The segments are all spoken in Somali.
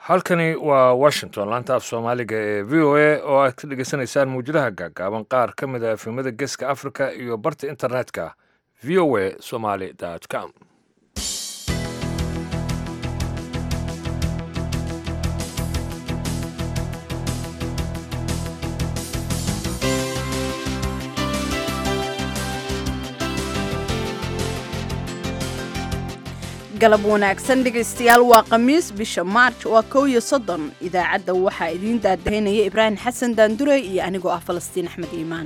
halkani waa washington laanta af soomaaliga ee v o a oo aad ka dhegeysanaysaan muwjadaha gaagaaban qaar ka mid a efemada geeska africa iyo barta internetka v o a somaly com galab wanaagsan dhegaystayaal waa khamiis bisha maarj waa kow iyo soddon idaacadda waxaa idiin daadahaynaya ibraahim xasan daandure iyo anigoo ah falastiin axmed iimaan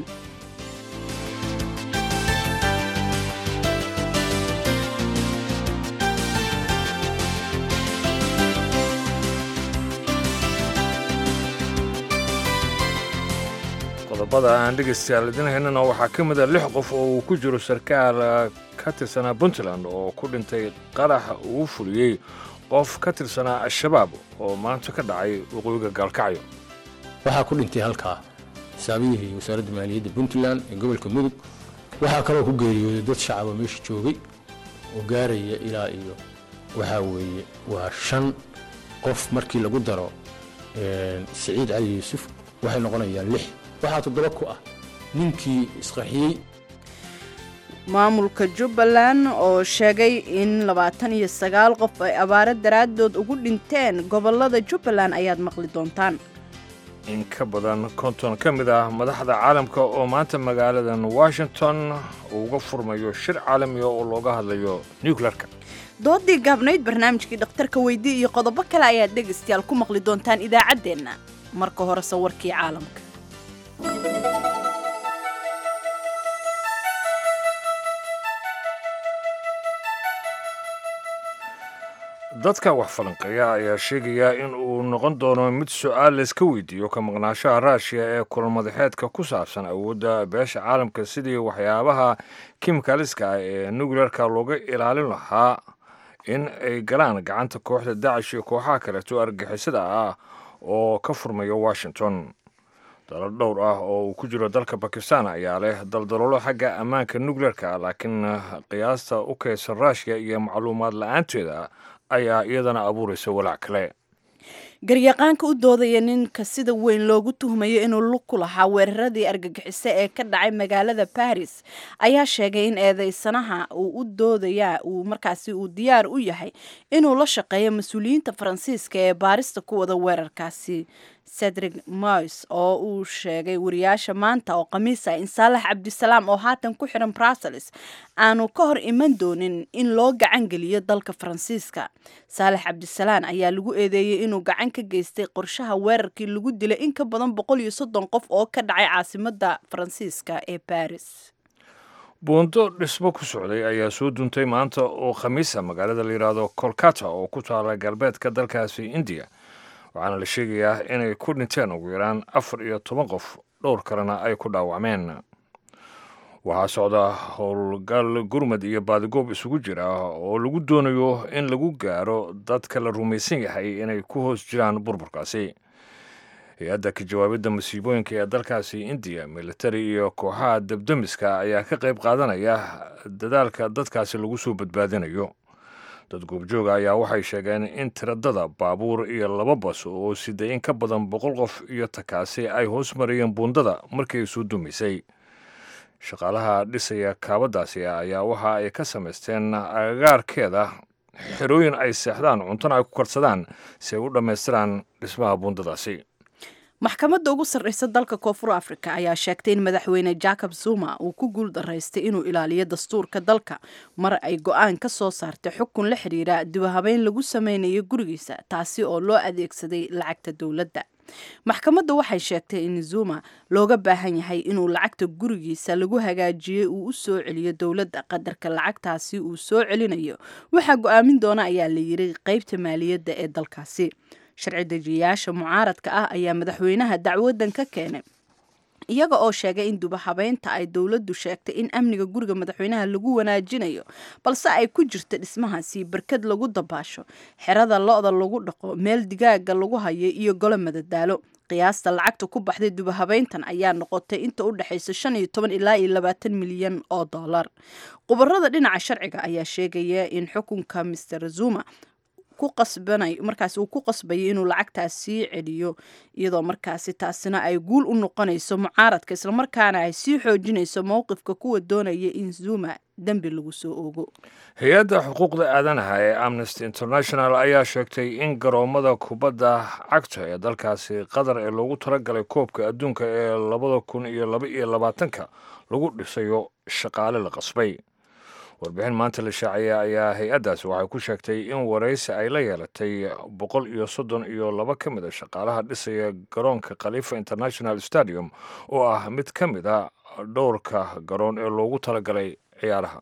qodobada aan dhegaystayaal idin haynana waxaa ka mid a lix qof oo uu ku jiro sarkaal ka tirsanaa puntland oo ku dhintay qarax uu fuliyey qof ka tirsanaa al-shabaab oo maanta ka dhacay waqooyiga gaalkacyo waxaa ku dhintay halkaa xisaabiyihii wasaaradda maaliyadda puntland ee gobolka mudug waxaa kaloo ku geeriyooday dad shacaba meesha joogay oo gaaraya ilaa iyo waxaa weeye waa shan qof markii lagu daro siciid cali yuusuf waxay noqonayaan lix waxaa toddoba ku ah ninkii isqaxiyey maamulka jubbaland oo sheegay in labaatan iyo sagaal qof ay abaaro daraaddood ugu dhinteen gobollada jubbaland ayaad maqli doontaan in ka badan konton ka mid ah madaxda caalamka oo maanta magaaladan washington uga furmayo shir caalamiga oo looga hadlayo nuclearka doodii gaabnayd barnaamijkii dhakhtarka weydii iyo qodobo kale ayaad dhegaystayaal ku maqli doontaan idaacaddeenna marka hore sawirkii caalamka dadka wax falanqeeya ayaa sheegaya in uu noqon doono mid su-aal layska weydiiyo ka maqnaashaha raashiya ee kulmadaxeedka ku saabsan awoodda beesha caalamka sidii waxyaabaha kimikaliska ah ee nuclearka looga ilaalin lahaa in ay galaan gacanta kooxda dacish iyo kooxaha kaleeto argixisada ah oo ka furmaya washington dalal dhowr ah oo uu ku jiro dalka bakistan ayaa leh daldaloolo xagga ammaanka nuclearka laakiin qiyaasta u kaysan raashiya iyo macluumaad la-aanteeda ayaa iyadana abuuraysa walaac kale garyaqaanka u doodaya ninka sida weyn loogu tuhmayo inuu lug ku lahaa weeraradii argagixiso ee ka dhacay magaalada baris ayaa sheegay in eedeysanaha uu u doodaya uu markaasi uu diyaar u yahay inuu la shaqeeyo mas-uuliyiinta faransiiska ee baarista ku wada weerarkaasi cedric mois oo uu sheegay wariyaasha maanta oo khamiis ah in saalax cabdisalaam oo haatan ku xiran brussels aanu ka hor iman doonin in loo gacan geliyo dalka faransiiska saalax cabdisalaam ayaa lagu eedeeyey inuu gacan ka geystay qorshaha weerarkii lagu dilay in ka badan boqol iyo soddon qof oo ka dhacay caasimada faransiiska ee baris buundo dhismo ku socday ayaa soo duntay maanta oo khamiisa magaalada la yidhaahdo kolkata oo ku taala galbeedka dalkaasi indiya waxaana la sheegayaa inay ku dhinteen ugu yaraan afar iyo toban qof dhowr kalena ay ku dhaawacmeen waxaa socda howlgal gurmad iyo baadigoob isugu jira oo lagu doonayo in lagu gaaro dadka la rumaysan yahay inay ku hoos jiraan burburkaasi hay-adda ka jawaabidda masiibooyinka ee dalkaasi indiya militari iyo kooxaha debdemiska ayaa ka qayb qaadanaya dadaalka dadkaasi lagu soo badbaadinayo dad goobjooga ayaa waxay sheegeen in tiradada baabuur iyo laba bas oo siday in ka badan boqol qof iyo takaasi ay hoos marayeen buundada markii ay soo dumaysay shaqaalaha dhisaya kaabadaasi ayaa waxa ay ka samaysteen agagaarkeeda xerooyin ay seexdaan cuntona ay ku karsadaan si ay u dhammaystiraan dhismaha buundadaasi maxkamadda ugu sarreysa dalka koonfur africa ayaa sheegtay in madaxweyne jacob zuma uu ku guul daraystay inuu ilaaliyo dastuurka dalka mar ay go-aan ka soo saartay xukun la xidhiira dibahabeyn lagu sameynayo gurigiisa taasi oo loo adeegsaday lacagta dowladda maxkamadda waxay sheegtay in zuma looga baahan yahay inuu lacagta gurigiisa lagu hagaajiyey uu u soo celiyo dowladda qadarka lacagtaasi uu soo celinayo waxaa go-aamin doona ayaa la yiri qeybta maaliyadda ee dalkaasi sharci dejiyayaasha mucaaradka ah ayaa madaxweynaha dacwadan ka keenay iyaga oo sheegay in dubahabeynta ay dowladdu sheegtay in amniga guriga madaxweynaha lagu wanaajinayo balse ay ku jirta dhismahaasi barkad lagu dabaasho xerada lo-da lagu dhaqo meel digaaga lagu hayo iyo golo madadaalo qiyaasta lacagta ku baxday dubahabeyntan ayaa noqotay inta u dhexaysa shan iyo toban ilaa iyo labaatan milyan oo dollar khubarada dhinaca sharciga ayaa sheegaya in xukunka master zuma ku qasbanay markaasi uu ku qasbayay inuu lacagtaas sii celiyo iyadoo markaasi taasina ay guul u noqonayso mucaaradka islamarkaana ay sii xoojinayso mowqifka kuwa doonaya in zuma dembi lagu soo oogo hay-adda xuquuqda aadanaha ee amnesty international ayaa sheegtay in garoomada kubadda cagta ee dalkaasi qatar ee loogu talagalay koobka adduunka ee labada kun iyo laba iyo labaatanka lagu dhisayo shaqaale la qasbay warbixin maanta la shaacaya ayaa hay-addaasi waxay ku sheegtay in waraysi ay la yeelatay boqol iyo soddon iyo laba ka mid a shaqaalaha dhisaya garoonka khaliifa international stadium oo ah mid ka mid a dhowrka garoon ee loogu talagalay ciyaaraha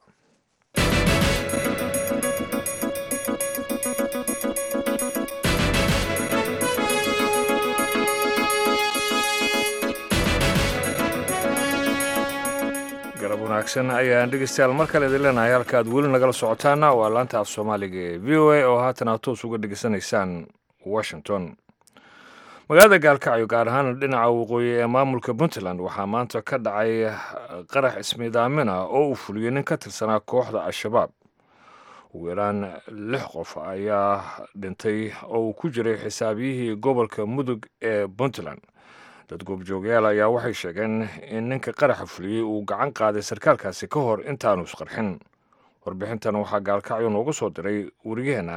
garab wanaagsan ayaan dhegeystayaal mar kale idin leenahay halka aad weli nagala socotaana waa laanta af soomaaliga ee v o a oo haatan aad toos uga dhegeysanaysaan washington magaalada gaalkacyo gaar ahaan dhinaca waqooyi ee maamulka puntland waxaa maanta ka dhacay qarax ismiidaamina oo uu fuliyey nin ka tirsanaa kooxda al-shabaab ugu yaraan lix qof ayaa dhintay oo uu ku jiray xisaabiyihii gobolka mudug ee puntland dad goobjoogayaal ayaa waxay sheegeen in ninka qaraxa fuliyey uu gacan qaaday sarkaalkaasi ka hor intaanu isqarxin warbixintan waxaa gaalkacyo noogu soo diray wariyaheenna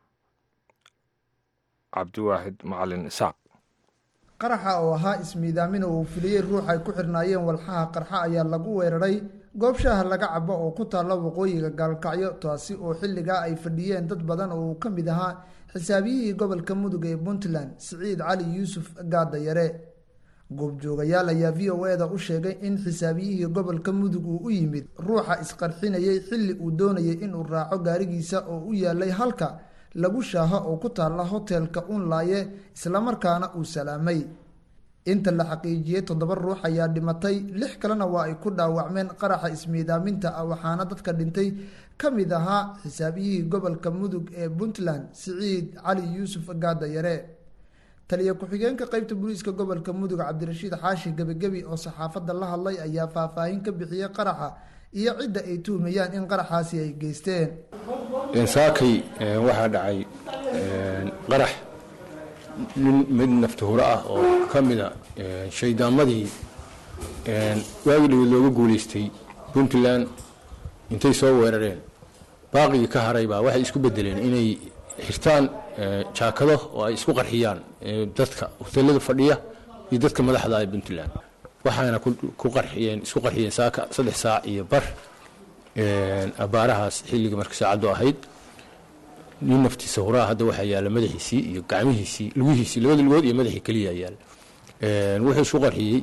cabdiwaaxid macalin isaaq qaraxa oo ahaa ismiidaamina uu fuliyey ruux ay ku xirnaayeen walxaha qarxa ayaa lagu weeraray goob shaaha laga cabo oo ku taalla waqooyiga gaalkacyo taasi oo xilligaa ay fadhiyeen dad badan oo uu ka mid ahaa xisaabiyihii gobolka mudug ee puntland siciid cali yuusuf gaadayare goobjoogayaal ayaa v o e da u sheegay in xisaabiyihii gobolka mudug uu u yimid ruuxa isqarxinayay xilli uu doonayay inuu raaco gaarigiisa oo u yaalay halka lagu shaaho oo ku taalla hotelka unlaaye islamarkaana uu salaamay inta la xaqiijiyey toddoba ruux ayaa dhimatay lix kalena waa ay ku dhaawacmeen qaraxa ismiidaaminta ah waxaana dadka dhintay ka mid ahaa xisaabiyihii gobolka mudug ee puntland siciid cali yuusuf gaadayare taliya ku-xigeenka qeybta booliiska gobolka mudug cabdirashiid xaashi gebigebi oo saxaafadda la hadlay ayaa faahfaahin ka bixiyey qaraxa iyo cidda ay tuhmayaan in qaraxaasi ay geysteen saakay waxaa dhacay qarax nin mid naftahuro ah oo ka mida shaydaamadii waagii dhaweed looga guulaystay puntland intay soo weerareen baaqigii ka haray baa waxay isku bedeleen inay xirtaan jaakado oo ay isku qarxiyaan dadka hotelada fadhiya iyo dadka madaxda ee puntland waxaana ku qarxiyeen isku qarxiyeen saaka saddex saac iyo bar abaarahaas xilliga marka saacaddu ahayd nin naftiisa huraa hadda waxaa yaalla madaxiisii iyo gacmihiisii lugihiisii labada lugood iyo madaxii keliya yaalla wuxuu isku qarxiyey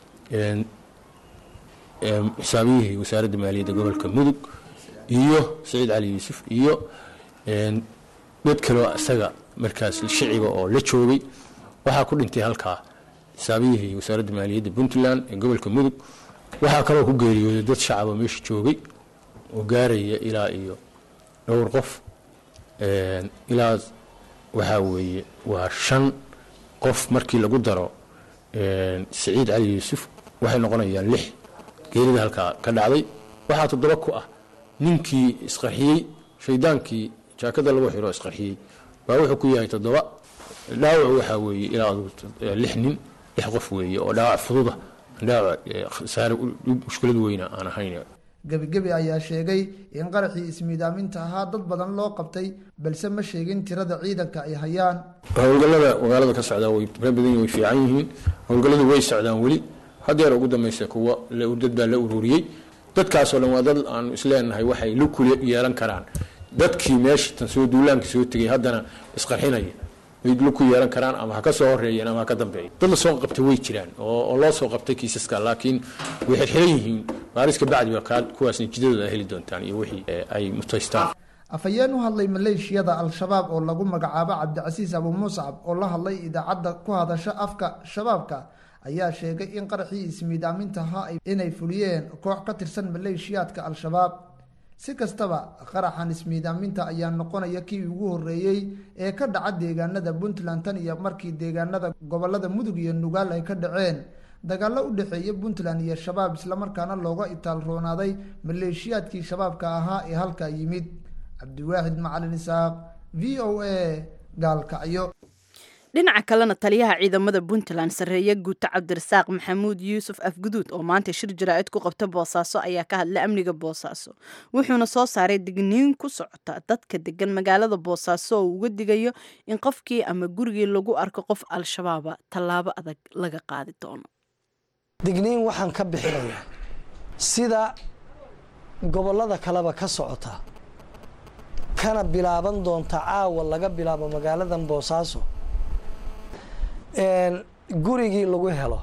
xisaabiyihii wasaaradda maaliyadda gobolka mudug iyo saciid cali yuusuf iyo dad kaleo isaga markaas shiciba oo la joogay waxaa ku dhintay halkaa xisaabiyihii wasaaradda maaliyadda puntland ee gobolka mudug waxaa kaloo ku geeriyooday dad shacaba meesha joogay oo gaaraya ilaa iyo dhowr qof ilaa waxaa weeye waa shan qof markii lagu daro siciid cali yuusuf waxay noqonayaan lix geerida halkaa ka dhacday waxaa toddoba ku ah ninkii isqarxiyey shaydaankii jaakada lagu xiro isqarxiyey baa wuxuu ku yahay toddoba dhaawacu waxaa weeye ilaa lix nin lix qof weeye oo dhaawac fududa dhaawac saare mushkilad weyna aan ahayn gebigebi ayaa sheegay in qaraxii ismiidaaminta ahaa dad badan loo qabtay balse ma sheegin tirada ciidanka ay hayaan howlgallada magaalada ka socdaa way tira badan way fiican yihiin howlgalladu way socdaan weli hadeer ugu dambaysa kuwa dad baa la ururiyey dadkaasoo dhan waa dad aanu isleenahay waxay la kula yeelan karaan dadkii meesha tan soo duulaanka soo tegay haddana isqarxinaya way la ku yeelan karaan ama ha ka soo horeeyeen ama ha ka dambeeya dad la soo qabtay way jiraan oo loo soo qabtay kiisaska laakiin way xirxiran yihiin baaris kabacdi ba kuwaas natiijadooda ay heli doontaan iyo wixii ay mutaystaan afhayeen u hadlay maleeshiyada al-shabaab oo lagu magacaabo cabdicasiis abu muscab oo la hadlay idaacadda ku hadasha afka shabaabka ayaa sheegay in qaraxii ismiidaaminta ahaa inay fuliyeen koox ka tirsan maleeshiyaadka al-shabaab si kastaba qaraxan ismiidaaminta ayaa noqonaya kii ugu horeeyey ee ka dhaca deegaanada puntland tan iyo markii deegaanada gobolada mudug iyo nugaal ay ka dhaceen dagaallo u dhexeeya puntland iyo shabaab islamarkaana looga itaal roonaaday maleeshiyaadkii shabaabka ahaa ee halkaa yimid cabdiwaaxid macalin isaaq v o a gaalkacyo dhinaca kalena taliyaha ciidamada puntland sarreeye guuto cabdirasaaq maxamuud yuusuf afguduud oo maanta shir jaraa'id ku qabta boosaaso ayaa ka hadlay amniga boosaaso wuxuuna soo saaray digniin ku socota dadka degan magaalada boosaaso oo uga digayo in qofkii ama gurigii lagu arko qof al-shabaaba tallaabo adag laga qaadi doono digniin waxaan ka bixinayaa sida gobollada kaleba ka socota kana bilaaban doonta caawa laga bilaabo magaaladan boosaaso gurigii lagu helo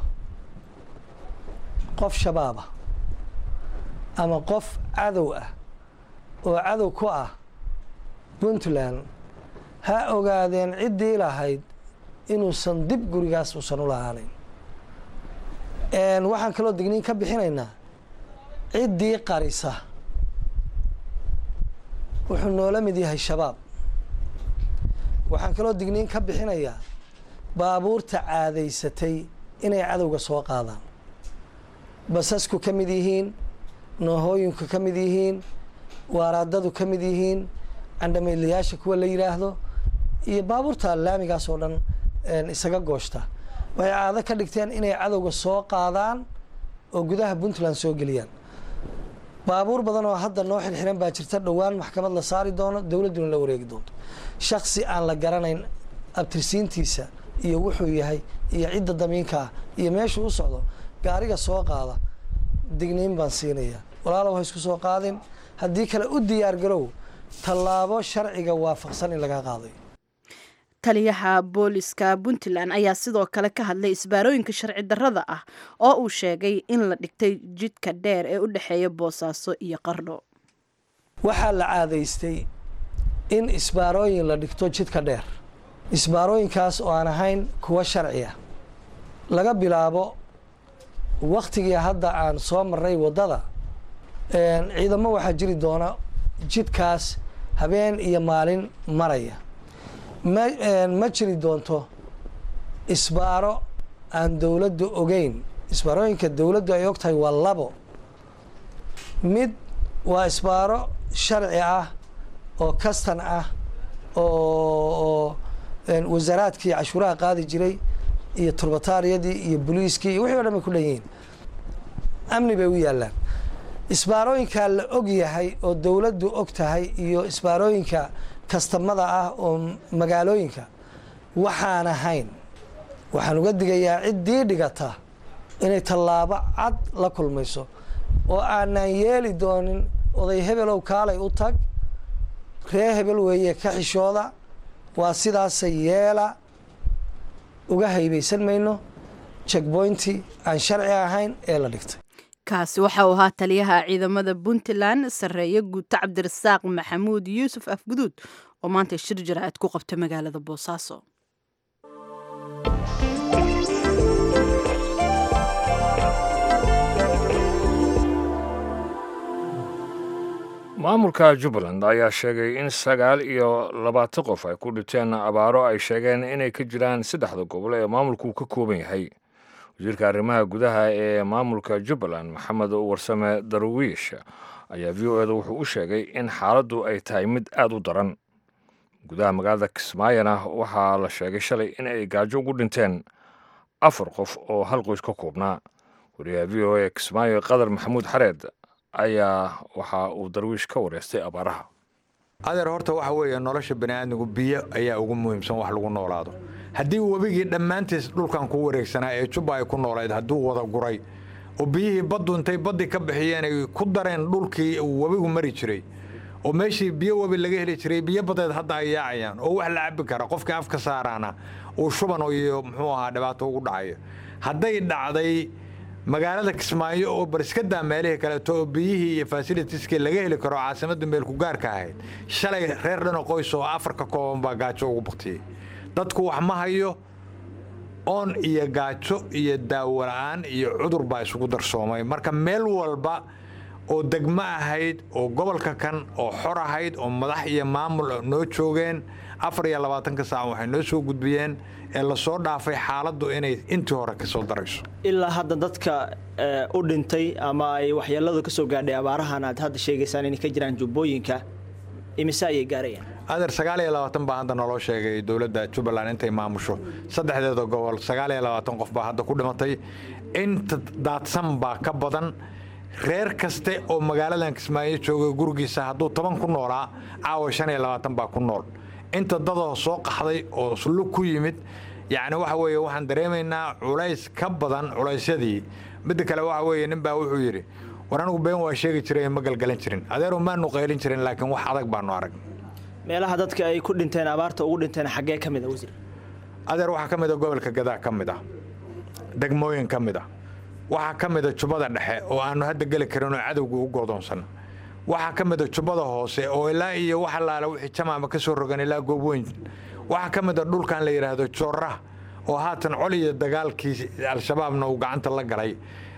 qof shabaaba ama qof cadow ah oo cadow ku ah puntland ha ogaadeen ciddii lahayd inuusan dib gurigaas uusan u lahaanin waxaan kaloo digniin ka bixinaynaa ciddii qarisa wuxuu noola mid yahay shabaab waxaan kaloo digniin ka bixinayaa baabuurta caadaysatay inay cadowga soo qaadaan basasku ka mid yihiin noohooyinku ka mid yihiin waaraadadu ka mid yihiin candhamaylayaasha kuwa la yidhaahdo iyo baabuurta laamigaas oo dhan isaga gooshta waxay caado ka dhigteen inay cadowga soo qaadaan oo gudaha puntland soo geliyaan baabuur badan oo hadda noo xirxiran baa jirta dhowaan maxkamad la saari doono dowladduna la wareegi doonto shaksi aan la garanayn abtirsiintiisa iyo wuxuu yahay iyo cidda damiinka ah iyo meeshuu u socdo gaariga soo qaada digniin baan siinayaa walaalow ha isku soo qaadin haddii kale u diyaar garow tallaabo sharciga waafaqsan in laga qaadayo taliyaha booliska puntland ayaa sidoo kale ka hadlay isbaarooyinka sharci darrada ah oo uu sheegay in la dhigtay jidka dheer ee u dhexeeya boosaaso iyo qardho waxaa la caadaystay in isbaarooyin la dhigto jidka dheer isbaarooyinkaas oo aan ahayn kuwa sharci ah laga bilaabo waktigii hadda aan soo marnay waddada ciidamo waxaa jiri doona jidkaas habeen iyo maalin maraya ma ma jiri doonto isbaaro aan dowladdu ogeyn isbaarooyinka dowladdu ay og tahay waa labo mid waa isbaaro sharci ah oo kastan ah oo wasaaraadkii cashuuraha qaadi jiray iyo turbataariyadii iyo boliiskii iyo wixii o dhan bay ku dhan yihiin amni bay u yaallaan isbaarooyinkaa la og yahay oo dowladdu og tahay iyo isbaarooyinka kastamada ah oo magaalooyinka waxaan ahayn waxaan uga digayaa ciddii dhigata inay tallaabo cad la kulmayso oo aanaan yeeli doonin oday hebelow kaalay u tag ree hebel weeye ka xishooda waa sidaasa yeela uga haybaysan mayno jekboynti aan sharci ahayn ee la dhigtay kaasi waxa uu ahaa taliyaha ciidamada puntland sarreeye guuto cabdirasaaq maxamuud yuusuf afguduud oo maanta shir jaraa'id ku qabta magaalada boosaaso maamulka jubbaland ayaa sheegay in sagaal iyo labaatan qof ay ku dhinteen abaaro ay sheegeen inay ka jiraan saddexda gobol ee maamulku ka kooban yahay wasiirka arrimaha gudaha ee maamulka jubbaland maxamed warsame darwiish ayaa v o eda wuxuu u sheegay in xaaladdu ay tahay mid aada u daran gudaha magaalada kismaayona waxaa la sheegay shalay in ay gaajo ugu dhinteen afar qof oo hal qoys ka koobnaa wariyaha v o e kismaayo qadar maxamuud xareed ayaa waxa uu darwiish ka wareystay abaaraha adeer horta waxa weeye nolosha bani'aadmigu biyo ayaa ugu muhiimsan wax lagu noolaado haddii webigii dhammaantiis dhulkan ku wareegsanaa ee jubba ay ku noolayd hadduu wada guray oo biyihii baddu intay baddii ka bixiyeen ay ku dareen dhulkii uu webigu mari jiray oo meeshii biyo webi laga heli jiray biyo badeed hadda ay yaacayaan oo wax la cabbi kara qofkii afka saaraana uu shuban iyo muxuu ahaa dhibaato ugu dhacayo hadday dhacday magaalada kismaayo oo bariskadaa meelihii kaleeto oo biyihii iyo fasilitiskii laga heli karo caasimadda meelku gaarka ahayd shalay reer dhano qoys oo afar ka kooban baa gaajo ugu baktiyey dadku wax ma hayo oon iyo gaajo iyo daawo la'aan iyo cudur baa isugu darsoomay marka meel walba oo degmo ahayd oo gobolka kan oo xor ahayd oo madax iyo maamul noo joogeen afar iyo labaatanka saac waxay noo soo gudbiyeen ee lasoo dhaafay xaaladdu inay intii hore ka soo darayso ilaa hadda dadka u dhintay ama ay waxyeeladu ka soo gaadhay abaarahan aad hadda sheegaysaan inay ka jiraan jubbooyinka imise ayay gaarayaan adeer sagaal iyo labaatan baa hadda naloo sheegay dowladda jubbaland intay maamusho saddexdeeda gobol sagaal iyo labaatan qof baa hadda ku dhimatay inta daadsan baa ka badan reer kaste oo magaaladan kismaayo joogay gurigiisa hadduu toban ku noolaa caawa shan iyo labaatan baa ku nool inta dadoo soo qaxday oo lug ku yimid yacni waxa weeye waxaan dareemaynaa culays ka badan culaysyadii midda kale waxa weeye nin baa wuxuu yidhi war anigu been waa sheegi jiray ma galgalan jirin adeeru maanu qaylin jirin laakiin wax adag baanu arag meelaha dadka ay ku dhinteen abaarta ugu dhinteen xaggee ka mid a wasiir adeer waxaa ka mid a gobolka gadaa ka mid ah degmooyin ka mid ah waxaa ka mid a jubbada dhexe oo aanu hadda geli karin oo cadowga u goodoonsan waxaa ka mid a jubbada hoose oo ilaa iyo wax allaale wixii jamaama ka soo rogan ilaa goobweyn waxaa ka mid a dhulkan la yidhaahdo joorra oo haatan col iyo dagaalkii al-shabaabna uu gacanta la galay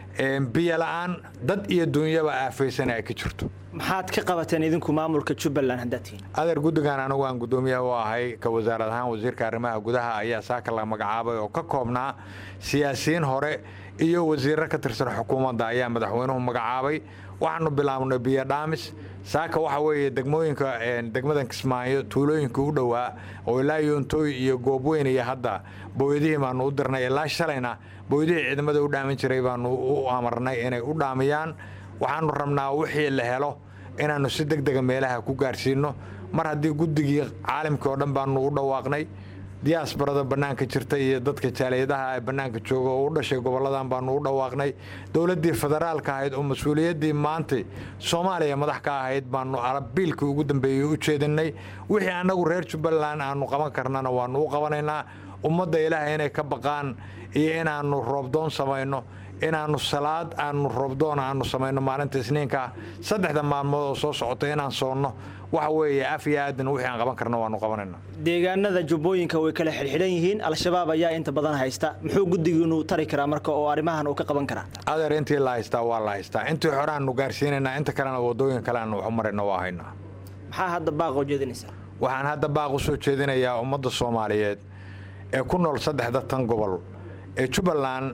biyo la'aan dad iyo duunyaba aafaysan ay ka jirto maxaad ka qabateen idinku maamulka jubbaland haddaad tihiin adeer guddigan anigu aan guddoomiyaha u ahay ka wasaarad ahaan wasiirka arrimaha gudaha ayaa saaka la magacaabay oo ka koobnaa siyaasiyiin hore iyo wasiirro ka tirsan xukuumadda ayaa madaxweynuhu magacaabay waxaanu bilaabnay biyo dhaamis saaka waxa weeye degmooyinka degmadan kismaayo tuulooyinka u dhowaa oo ilaa yoontooy iyo goobweyn iyo hadda booyadihii baanu u dirnay ilaa shalayna booydihii ciidamada u dhaamin jiray baanu u amarnay inay u dhaamiyaan waxaanu rabnaa wixii la helo inaannu si deg dega meelaha ku gaarsiinno mar haddii guddigii caalamkii oo dhan baanu u dhawaaqnay diyaasbarada bannaanka jirta iyo dadka jaaliyadaha ee bannaanka jooga oo u dhashay gobolladan baanu u dhawaaqnay dowladdii federaalka ahayd oo mas-uuliyaddii maantay soomaaliya madax ka ahayd baanu biilkii ugu dambeeyey u jeedinay wixii annagu reer jubbaland aanu qaban karnana waanu u qabanaynaa ummadda ilaahay inay ka baqaan iyo inaannu roobdoon samayno inaannu salaad aanu roobdoon aanu samayno maalinta isniinka saddexda maalmood oo soo socota inaan soonno waxa weeye af iyo aadan wixii aan qaban karno waanu qabanayna deegaanada jubbooyinka way kala xidhxidhan yihiin al-shabaab ayaa inta badan haysta muxuu guddigiinu tari karaa marka oo arrimahan uu ka qaban karaa adeer intii la haystaa waa la haystaa intii hore aanu gaarsiinaynaa inta kalena waddooyin kale aanu wax u marayna waa haynaa maxaa hadda baaq oo jeedinaysaa waxaan hadda baaq u soo jeedinayaa ummadda soomaaliyeed ee ku nool saddexda tan gobol ee jubbaland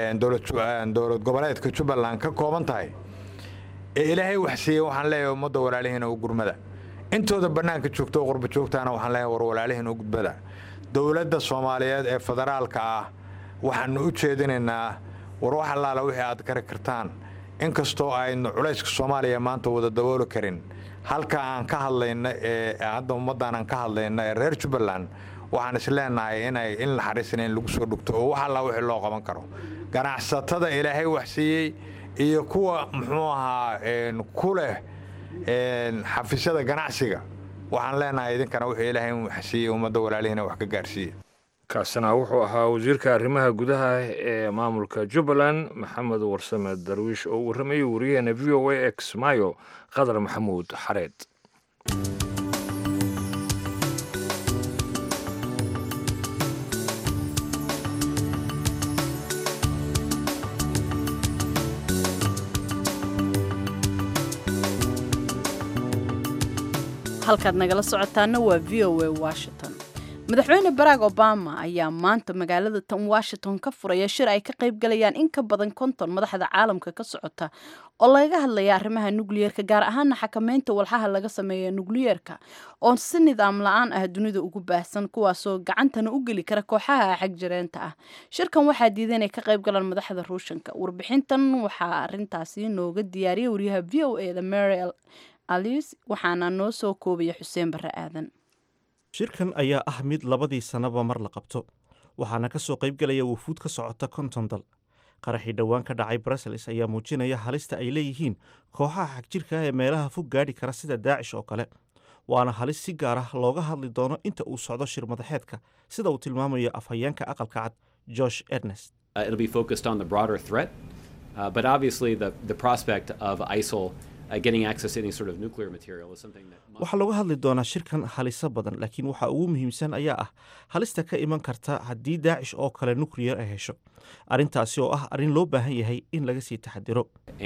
dowlad goboleedka jubbaland ka kooban tahay ee ilaahay wax siiyey waxaan leeyahay ummadda walaalihiina u gurmada intooda bannaanka joogta oo qurba joogtaana waxaan leeyahay war walaalihiina u gudbada dowladda soomaaliyeed ee federaalka ah waxaanu u jeedinaynaa war wax allaala wixii aad kari kartaan inkastoo aynu culayska soomaaliya maanta wada dabooli karin halka aan ka hadlayna ee hadda ummaddan aan ka hadlayna ee reer jubbaland waxaan is leenahay inay in naxariisna in lagu soo dhugto oo wax allaa wixii loo qaban karo ganacsatada ilaahay wax siiyey iyo kuwa muxuu ahaa ku leh xafiisyada ganacsiga waxaan leenahay idinkana wixii ilaahay wax siiyey ummadda walaalihiina wax ka gaarsiiya kaasina wuxuu ahaa wasiirka arrimaha gudaha ee maamulka jubbaland maxamed warsame darwiish oo u warramayay wariyaheena v o a ee kismaayo qadar maxamuud xareed halkaad nagala socotaana waa v o a washington madaxweyne barack obama ayaa maanta magaalada tan washington ka furaya shir ay ka qaybgalayaan in ka badan konton madaxda caalamka ka socota oo lagaga hadlaya arrimaha nukliyeerka gaar ahaana xakameynta walxaha laga sameeya nukliyeerka oo si nidaam la-aan ah dunida ugu baahsan kuwaasoo gacantana u geli kara kooxaha xagjireenta ah shirkan waxaa diiday inay ka qaybgalaan madaxda ruushanka warbixintan waxaa arintaasi nooga diyaariyay wariyaha v o e da mary alice waxaana noo soo koobaya xuseen barre aadan shirkan ayaa ah mid labadii sannaba mar la qabto waxaana ka soo qaybgelaya wufuud ka socota konton dal qaraxii dhowaan ka dhacay brussels ayaa muujinaya halista ay leeyihiin kooxaha xagjirka ee meelaha fog gaadhi kara sida daacish oo kale waana halis si gaar ah looga hadli doono inta uu socdo shir madaxeedka sida uu tilmaamayo afhayeenka aqalka cad josh ernest waxaa looga hadli doonaa shirkan haliso badan laakiin waxa ugu muhiimsan ayaa ah halista ka iman karta haddii daacish oo kale nukliyar ay hesho arrintaasi oo ah arrin loo baahan yahay in laga sii taxadiro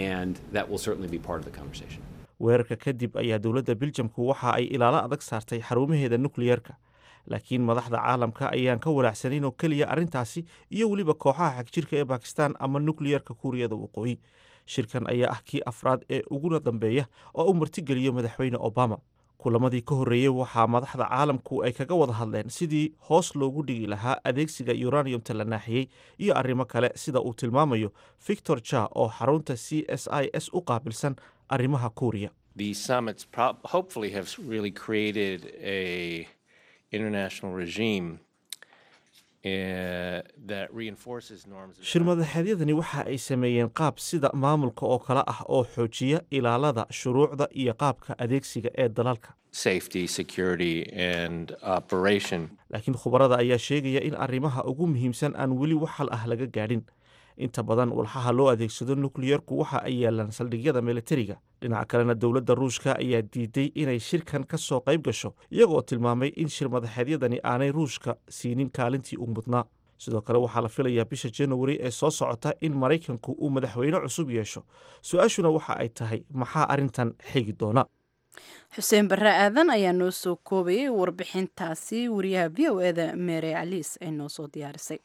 weerarka kadib ayaa dowladda biljamku waxa ay ilaalo adag saartay xarumaheeda nukliyerka laakiin madaxda caalamka ayaan ka walaacsanayn oo keliya arrintaasi iyo weliba kooxaha xagjirka ee bakistan ama nukliyerka kuuriyada waqooyi shirkan ayaa ah kii afraad ee uguna dambeeya oo uu martigeliyo madaxweyne obama kulamadii ka horreeyey waxaa madaxda caalamku ay kaga wada hadleen sidii hoos loogu dhigi lahaa adeegsiga uraniumta la naaxiyey iyo arrimo kale sida uu tilmaamayo victor ja oo xarunta c s i s u qaabilsan arrimaha kuuriya These summits prob- hopefully have really created a international regime uh, that reinforces norms. of shirmadaxeedyadani waxa ay sameeyeen qaab sida maamulka oo kale ah oo xoojiya ilaalada shuruucda iyo qaabka adeegsiga ee dalalka safety, security, and operation. laakiin khubarada ayaa sheegaya in arrimaha ugu muhiimsan aan weli wax hal ah laga gaadhin inta badan walxaha loo adeegsado nukliyerku waxa ay yaalaan saldhigyada militariga dhinaca kalena dowladda ruushka ayaa diiday inay shirkan ka soo qayb gasho iyagoo tilmaamay in shirmadaxeedyadani aanay ruushka siinin kaalintii u mudnaa sidoo kale waxaa la filayaa bisha januari ee soo socota in maraykanku uu madaxweyne cusub yeesho su-aashuna waxa ay tahay maxaa arrintan xigi doona xuseen barre aadan ayaa noo soo koobayay warbixintaasi wariyaha v o eda mere caliis ay noo soo diyaarisay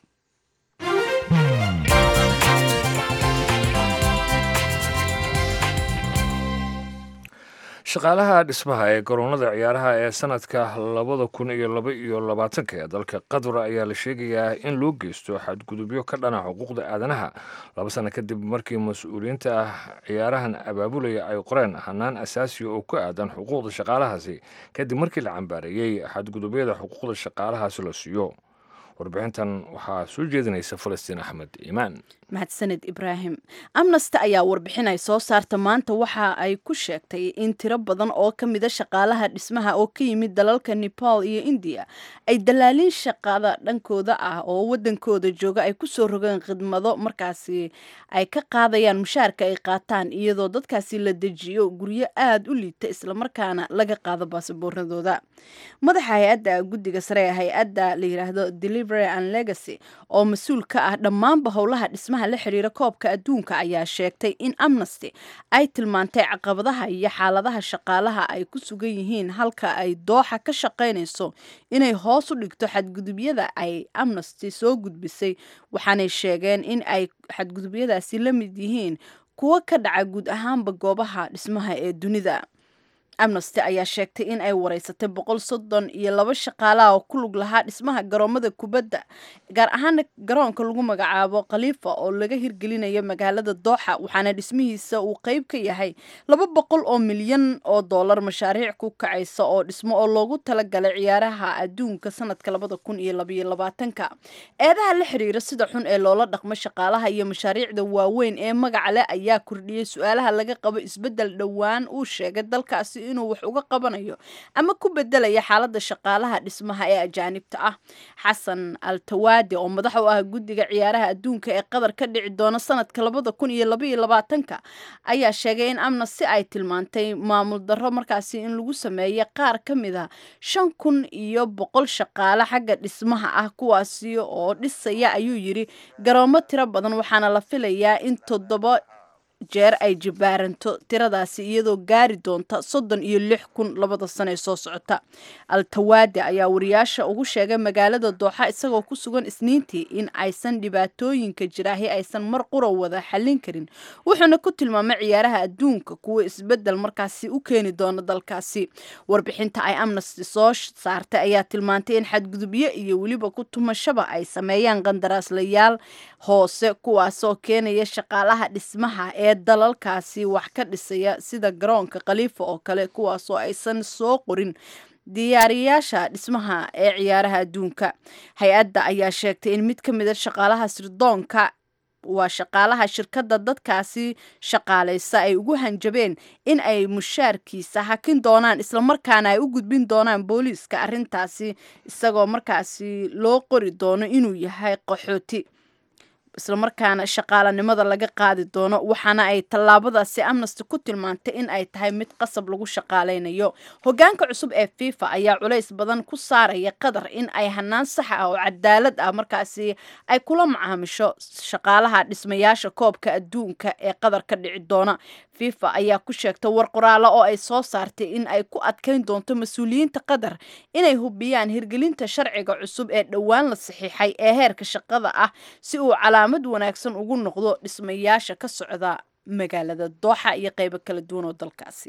shaqaalaha dhismaha ee garoonada ciyaaraha ee sanadka labada kun iyo laba iyo labaatanka ee dalka qatar ayaa la sheegayaa in loo geysto xadgudubyo ka dhana xuquuqda aadanaha laba sano kadib markii mas-uuliyiinta ah ciyaarahan abaabulaya ay qoreen hanaan asaasiya oo ku aadan xuquuqda shaqaalahaasi kadib markii la cambaareeyey xadgudubyada xuquuqda shaqaalahaasi la siiyo warbixintan waxaa soo jeedinaysa falastiin axmed iimaan mahadsaned ibraahim amnesty ayaa warbixin ay soo saarta maanta waxa ay ku sheegtay in tiro badan oo ka mida shaqaalaha dhismaha oo ka yimid dalalka nepal iyo indiya ay dalaaliin shaqada dhankooda ah oo wadankooda jooga ay kusoo rogeen khidmado markaasi ay ka qaadayaan mushaarka ay qaataan iyadoo dadkaasi la dejiyo guryo aada u liita islamarkaana laga qaado baasabooradooda madaxa hay-adda guddiga sare ee hay-adda la yiraahdo delivery and legacy oo mas-uul ka ah dhammaanba howlaha dhismaha la xiriira koobka adduunka ayaa sheegtay in amnesty ay tilmaantay caqabadaha iyo xaaladaha shaqaalaha ay ku sugan yihiin halka ay dooxa ka shaqaynayso inay hoos u dhigto xadgudubyada ay amnesty soo gudbisay waxaanay sheegeen in ay xadgudubyadaasi la mid yihiin kuwo ka dhaca guud ahaanba goobaha dhismaha ee dunida amnesty ayaa sheegtay in ay wareysatay boqol soddon iyo laba shaqaalaha oo ku lug lahaa dhismaha garoomada kubadda gaar ahaana garoonka lagu magacaabo khaliifa oo laga hirgelinayo magaalada dooxa waxaana dhismihiisa uu qeyb ka yahay laba boqol oo milyan oo dollar mashaariic ku kacaysa oo dhismo oo loogu talagalay ciyaaraha adduunka sanadka labada kun iyo labaiyo labaatanka eedaha la xiriira sida xun ee loola dhaqmo shaqaalaha iyo mashaariicda waaweyn ee magaca leh ayaa kordhiyey su-aalaha laga qabo isbeddel dhowaan uu sheegay dalkaasi inuu wax uga qabanayo ama ku bedelaya xaalada shaqaalaha dhismaha ee ajaanibta ah xasan altawaade oo madax u ah guddiga ciyaaraha adduunka ee qatar ka dhici doona sanadka labada kun iyo labaiyo labaatanka ayaa sheegay in amnesty ay tilmaantay maamul darro markaasi in lagu sameeyay qaar ka mid a shan kun iyo boqol shaqaale xagga dhismaha ah kuwaasi oo dhisaya ayuu yiri garoomo tiro badan waxaana la filayaa in toddoba jeer ay jibaaranto tiradaasi iyadoo gaari doonta soddon iyo lix kun labada sano ee soo socota altawaade ayaa wariyaasha ugu sheegay magaalada dooxa isagoo ku sugan isniintii in aysan dhibaatooyinka jiraahi aysan mar qura wada xallin karin wuxuuna ku tilmaamay ciyaaraha adduunka kuwa isbedel markaasi u keeni doona dalkaasi warbixinta ay amnesty soo saartay ayaa tilmaantay in xadgudubyo iyo weliba ku tumashaba ay sameeyaan qandaraaslayaal hoose kuwaasoo keenaya shaqaalaha dhismaha ee dalalkaasi wax ka dhisaya sida garoonka khaliifa oo kale kuwaasoo aysan soo qorin diyaariyaasha dhismaha ee ciyaaraha adduunka hay-adda ayaa sheegtay in mid ka mida shaqaalaha sirdoonka waa shaqaalaha shirkadda dadkaasi shaqaalaysa ay ugu hanjabeen in ay mushaarkiisa hakin doonaan islamarkaana ay u gudbin doonaan booliiska arrintaasi isagoo markaasi loo qori doono inuu yahay qaxooti islamarkaana shaqaalanimada laga qaadi doono waxaana ay tallaabadaasi amnesty ku tilmaantay in ay tahay mid qasab lagu shaqaaleynayo hogaanka cusub ee fifa ayaa culays badan ku saaraya qatar in ay hanaan sax ah oo cadaalad ah markaasi ay kula macaamisho shaqaalaha dhismayaasha koobka adduunka ee qatar ka dhici doona fifa ayaa ku sheegtay war qoraalo oo ay soo saartay in ay ku adkeyn doonto mas-uuliyiinta qatar inay hubiyaan hirgelinta sharciga cusub ee dhowaan la saxiixay ee heerka shaqada ah si uu calaamad wanaagsan ugu noqdo dhismayaasha ka socda magaalada dooxa iyo qeybo kala duwan oo dalkaasi ah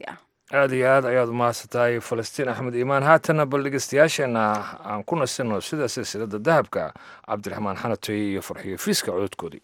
aada iyo aad ayaad umahadsantahay falastiin axmed iimaan haatana bal dhegeystayaasheenna aan ku nasino sida silsilada dahabka cabdiraxmaan xanatoy iyo farxiyo fiiska cododkoodii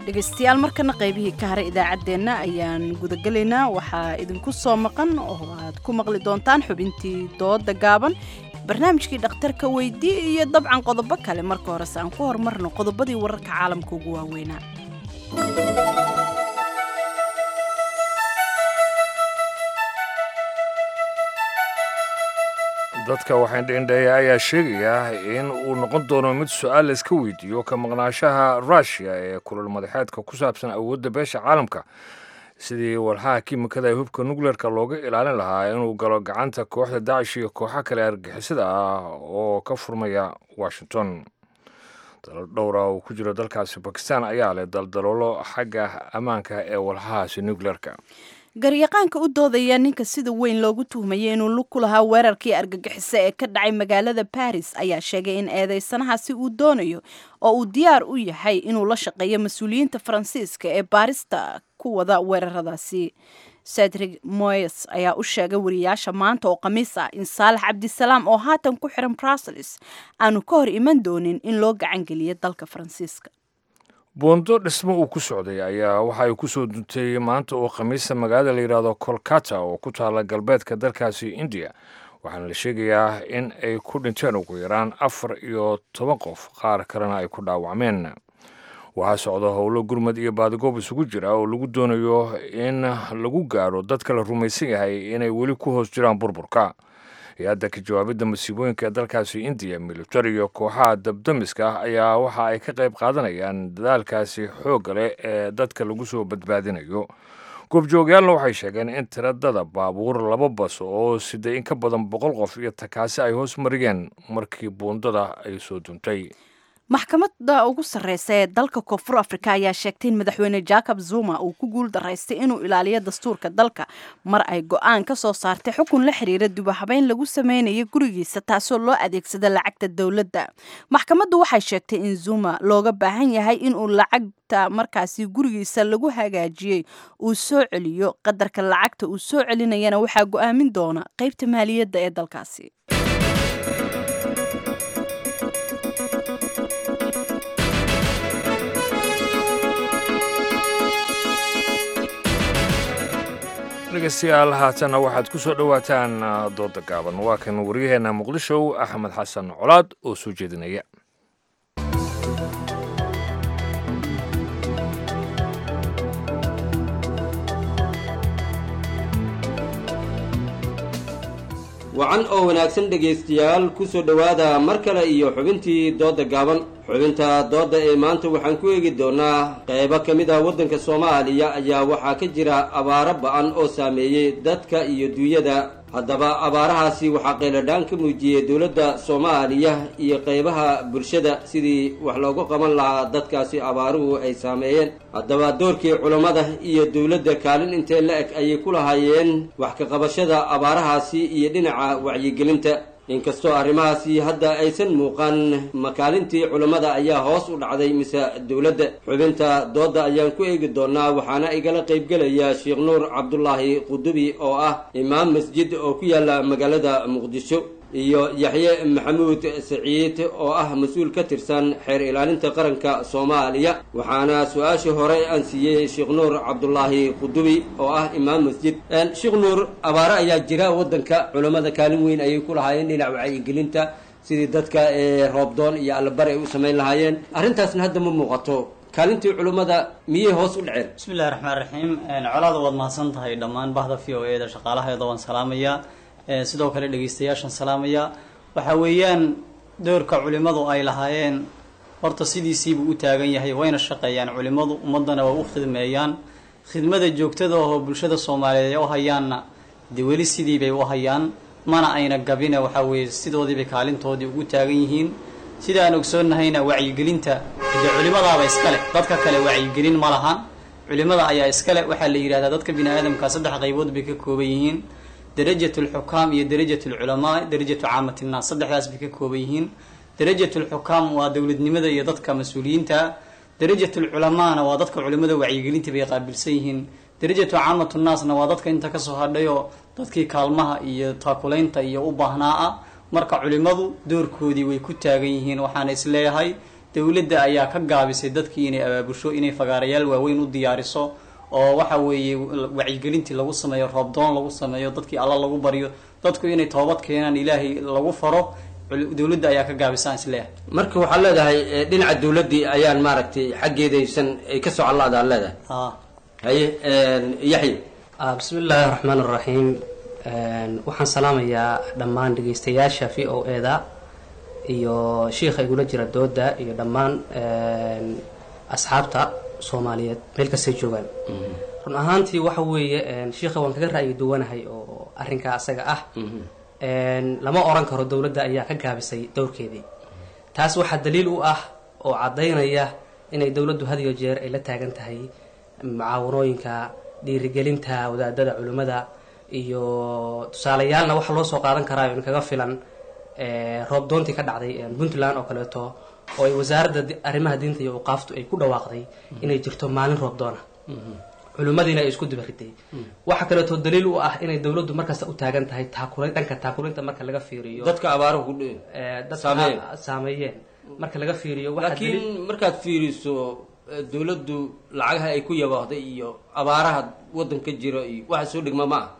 dhegaystayaal markana qaybihii ka haray idaacaddeenna ayaan gudagelaynaa waxaa idinku soo maqan oo aad ku maqli doontaan xubintii dooda gaaban barnaamijkii dhakhtarka weydii iyo dabcan qodobo kale marka horese aan ku horumarno qodobadii wararka caalamka ugu waaweynaa dadka waxaindhendheeya ayaa sheegaya in uu noqon doono mid su-aal layska weydiiyo ka maqnaashaha rushia ee kulal madaxeedka ku saabsan awoodda beesha caalamka sidii walxaha kiimikada ee hubka nukleerka looga ilaalin lahaa inuu galo gacanta kooxda dacish iyo kooxo kale argixisada ah oo ka furmaya washington dalal dhowra oo ku jiro dalkaasi bakistan ayaa leh daldaloolo xagga ammaanka ee walxahaasi nukleerka garyaqaanka u doodaya ninka sida weyn loogu tuhmayay inuu lug ku lahaa weerarkii argagixiso ee ka dhacay magaalada baris ayaa sheegay in eedeysanahaasi uu doonayo oo uu diyaar u yahay inuu la shaqeeyo mas-uuliyiinta faransiiska ee baarista ku wada weeraradaasi cedric moyes ayaa u sheegay wariyaasha maanta oo khamiis ah in saalax cabdisalaam oo haatan ku xiran brussels aanu ka hor iman doonin in loo gacangeliyo dalka faransiiska buundo dhismo uu ku socday ayaa waxa ay ku soo duntay maanta oo khamiista magaalada la yidhaahdo kolkata oo ku taala galbeedka dalkaasi indiya waxaana la sheegayaa in ay ku dhinteen ugu yaraan afar iyo toban qof qaar kalena ay ku dhaawacmeen waxaa socda howlo gurmad iyo baadigoob isugu jira oo lagu doonayo in lagu gaaro dadka la rumaysan yahay inay weli ku hoos jiraan burburka hay-adda ka jawaabidda masiibooyinka ee dalkaasi indiya militari iyo kooxaha dabdamiska ah ayaa waxa ay ka qayb qaadanayaan dadaalkaasi xoogga leh ee dadka lagu soo badbaadinayo goobjoogayaalna waxay sheegeen in tiradada baabuur laba bas oo siday in ka badan boqol qof iyo takaasi ay hoos mariyeen markii buundada ay soo duntay maxkamadda ugu sarreysa ee dalka koonfur afrika ayaa sheegtay in madaxweyne jacob zuma uu ku guul daraystay inuu ilaaliyo dastuurka dalka mar ay go-aan ka soo saartay xukun la xiriira dubahabeyn lagu sameynayo gurigiisa taasoo loo adeegsada lacagta dowladda maxkamaddu waxay sheegtay in zuma looga baahan yahay inuu lacagta markaasi gurigiisa lagu hagaajiyey uu soo celiyo qadarka lacagta uu soo celinayana waxaa go-aamin doona qeybta maaliyadda ee dalkaasi dhegeystayaal haatanna waxaad ku soo dhowaataan dooda gaaban waa kan waryaheena muqdisho axmed xasan colaad oo soo jeedinaya wacan oo wanaagsan dhegaystayaal ku soo dhowaada mar kale iyo xubintii doodda gaaban xubinta doodda ee maanta waxaan ku eegi doonaa qaybo ka mid ah waddanka soomaaliya ayaa waxaa ka jira abaaro ba-an oo saameeyey dadka iyo duunyada haddaba abaarahaasi waxaa qayladhaan ka muujiyey dowladda soomaaliya iyo qaybaha bulshada sidii wax loogu qaban lahaa dadkaasi abaaruhu ay saameeyeen haddaba doorkii culammada iyo dowladda kaalin intee la eg ayay ku lahaayeen wax ka qabashada abaarahaasi iyo dhinaca wacyigelinta inkastoo arrimahaasi hadda aysan muuqan makaalintii culammada ayaa hoos u dhacday mise dowladda xubinta doodda ayaan ku eegi doonaa waxaana igala qaybgelaya sheekh nuur cabdulaahi qudubi oo ah imaam masjid oo ku yaala magaalada muqdisho iyo yaxye maxamuud saciid oo ah mas-uul ka tirsan xeer ilaalinta qaranka soomaaliya waxaana su-aashii hore aan siiyey sheekh nuur cabdulaahi qudubi oo ah imaam masjid sheekh nuur abaare ayaa jira waddanka culammada kaalin weyn ayay ku lahaayeen dhinac wacyigelinta sidii dadka roobdoon iyo allabari ay u samayn lahaayeen arrintaasna hadda ma muuqato kaalintii culummada miyay hoos u dhaceen bismillahi raxmaan raxiim colaada waad mahadsan tahay dhammaan bahda v o e da shaqaalaheeda waan salaamayaa sidoo kale dhegeystayaashan salaamaya waxa weeyaan doorka culimmadu ay lahaayeen horta sidiisiibuu u taagan yahay wayna shaqeeyaan culimmadu ummaddana waa u khidmeeyaan khidmada joogtada oo bulshada soomaaliyeed ay u hayaanna dee weli sidiibay u hayaan mana ayna gabine waxa weeye sidoodiibay kaalintoodii ugu taagan yihiin sida aan ogsoonnahayna wacyigelinta dee culimadaaba iskale dadka kale wacyigelin ma lahan culimada ayaa iskale waxaa la yidhahdaa dadka bini aadamka saddex qaybood bay ka kooban yihiin darajat alxukaam iyo darajat alculamaa darajatu caamat innaas saddexdaas bay ka kooban yihiin darajat alxukaam waa dowladnimada iyo dadka mas-uuliyiinta darajat alculamaana waa dadka culimada wacyigelinta bay qaabilsan yihiin darajatu caamat nnaasna waa dadka inta kasoo hadhayoo dadkii kaalmaha iyo taakulaynta iyo u baahnaa ah marka culimadu doorkoodii way ku taagan yihiin waxaana isleeyahay dowladda ayaa ka gaabisay dadkii inay abaabusho inay fagaarayaal waaweyn u diyaariso oo waxa weeye wacyigelintii lagu sameeyo roobdoon lagu sameeyo dadkii alla lagu baryo dadku inay toobad keenaan ilaahay lagu faro cul- dowladda ayaa ka gaabisaan isleeyahay marka waxaad leedahay eh, dhinaca dowladdii ayaan maaragtay xaggeedaysan ay ka socon laadaad leedahay haa haye yaxya Ah, bismi illaahi raxmaan raxiim waxaan salaamayaa dhammaan dhegeystayaasha v o e da iyo shiikha igula jira dooda iyo dhammaan asxaabta soomaaliyeed meel kastay joogaan run ahaantii waxa weeye shiikha waan kaga ra'yi duwanahay oo arrinkaa asaga ah lama oran karo dowladda ayaa ka gaabisay dowrkeedii taas waxaa daliil u ah oo caddaynaya inay dowladdu had iyo jeer ay la taagan tahay mucaawanooyinka dhiirigelinta wadaadada culimmada iyo tusaalayaalna waxaa loo soo qaadan karaa in kaga filan roob doontii ka dhacday puntland oo kaleeto oo ay wasaaradda di- arrimaha diinta iyo uqaaftu ay ku dhawaaqday inay jirto maalin roob doona culimmadiina ay isku dibariday waxaa kaleeto daliil u ah inay dowladdu markasta u taagan tahay taakula dhanka taakulinta marka laga fiiriyo dadka abaaruhu ku dhi Eh, dadka saameeyeen. saameeyeen marka laga fiiriyo waxaa daliil- laakiin markaad fiiriso eh, dowladdu lacagaha ay ku yabaahday iyo abaaraha waddanka jira iyo waxa soo dhigma ma ah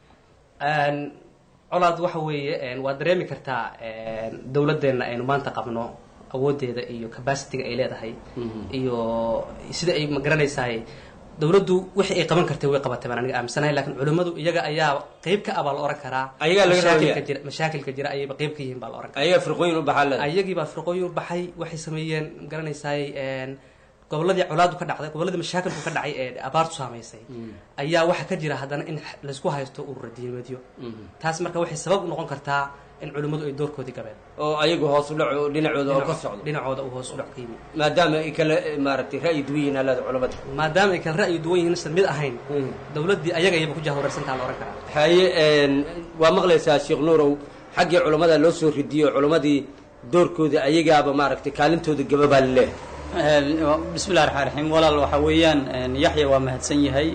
Een, colaad waxa weeye een, waad dareemi kartaa een, dowladeenna aynu maanta qabno awoodeeda iyo capacityga ay leedahay iyo sida ay magaranaysaay dowladdu wixii ay qaban kartay way qabatay baan aniga aaminsanahay laakiin culimmadu iyaga ayaa qeyb ka ah baa la oran karaa Ayagaa laga mashaakilka raadiyaa. jira mashaakilka jira ayayba qeyb ka yihiin baa la oran karaa ayagaa firqooyin u baxaa leedahay ayagii baa firqooyin u baxay waxay sameeyeen magaranaysaay een, goboladii colaadu ka dhacday goboladii mashaakilku ka dhacay ee abaartu saamaysay ayaa waxaa ka jira haddana in laysku haysto urura diimeedyo taas marka waxay sabab u noqon kartaa in culimmadu ay doorkoodii gabeen oo ayagu hoos u dhaco dhinacooda oo ka socdo dhinacooda uu hoos u dhac ka yimi maadaama ay kala eh, maaragtay ra'yi duwan yihiin alaada culamada maadaama ay kala ra'yi duwan yihiin isan mid ahayn dowladdii ayaga ayaba ku jahwareersantaa la oran karaa haye een, waa maqlaysaa sheekh nuurow xaggii culammada loo soo ridiyo culammadii doorkooda ayagaaba maaragtay kaalintooda gababaa laleehay bismi llahi raxmaan raxiim walaal waxa weeyaan yaxya waa mahadsan yahay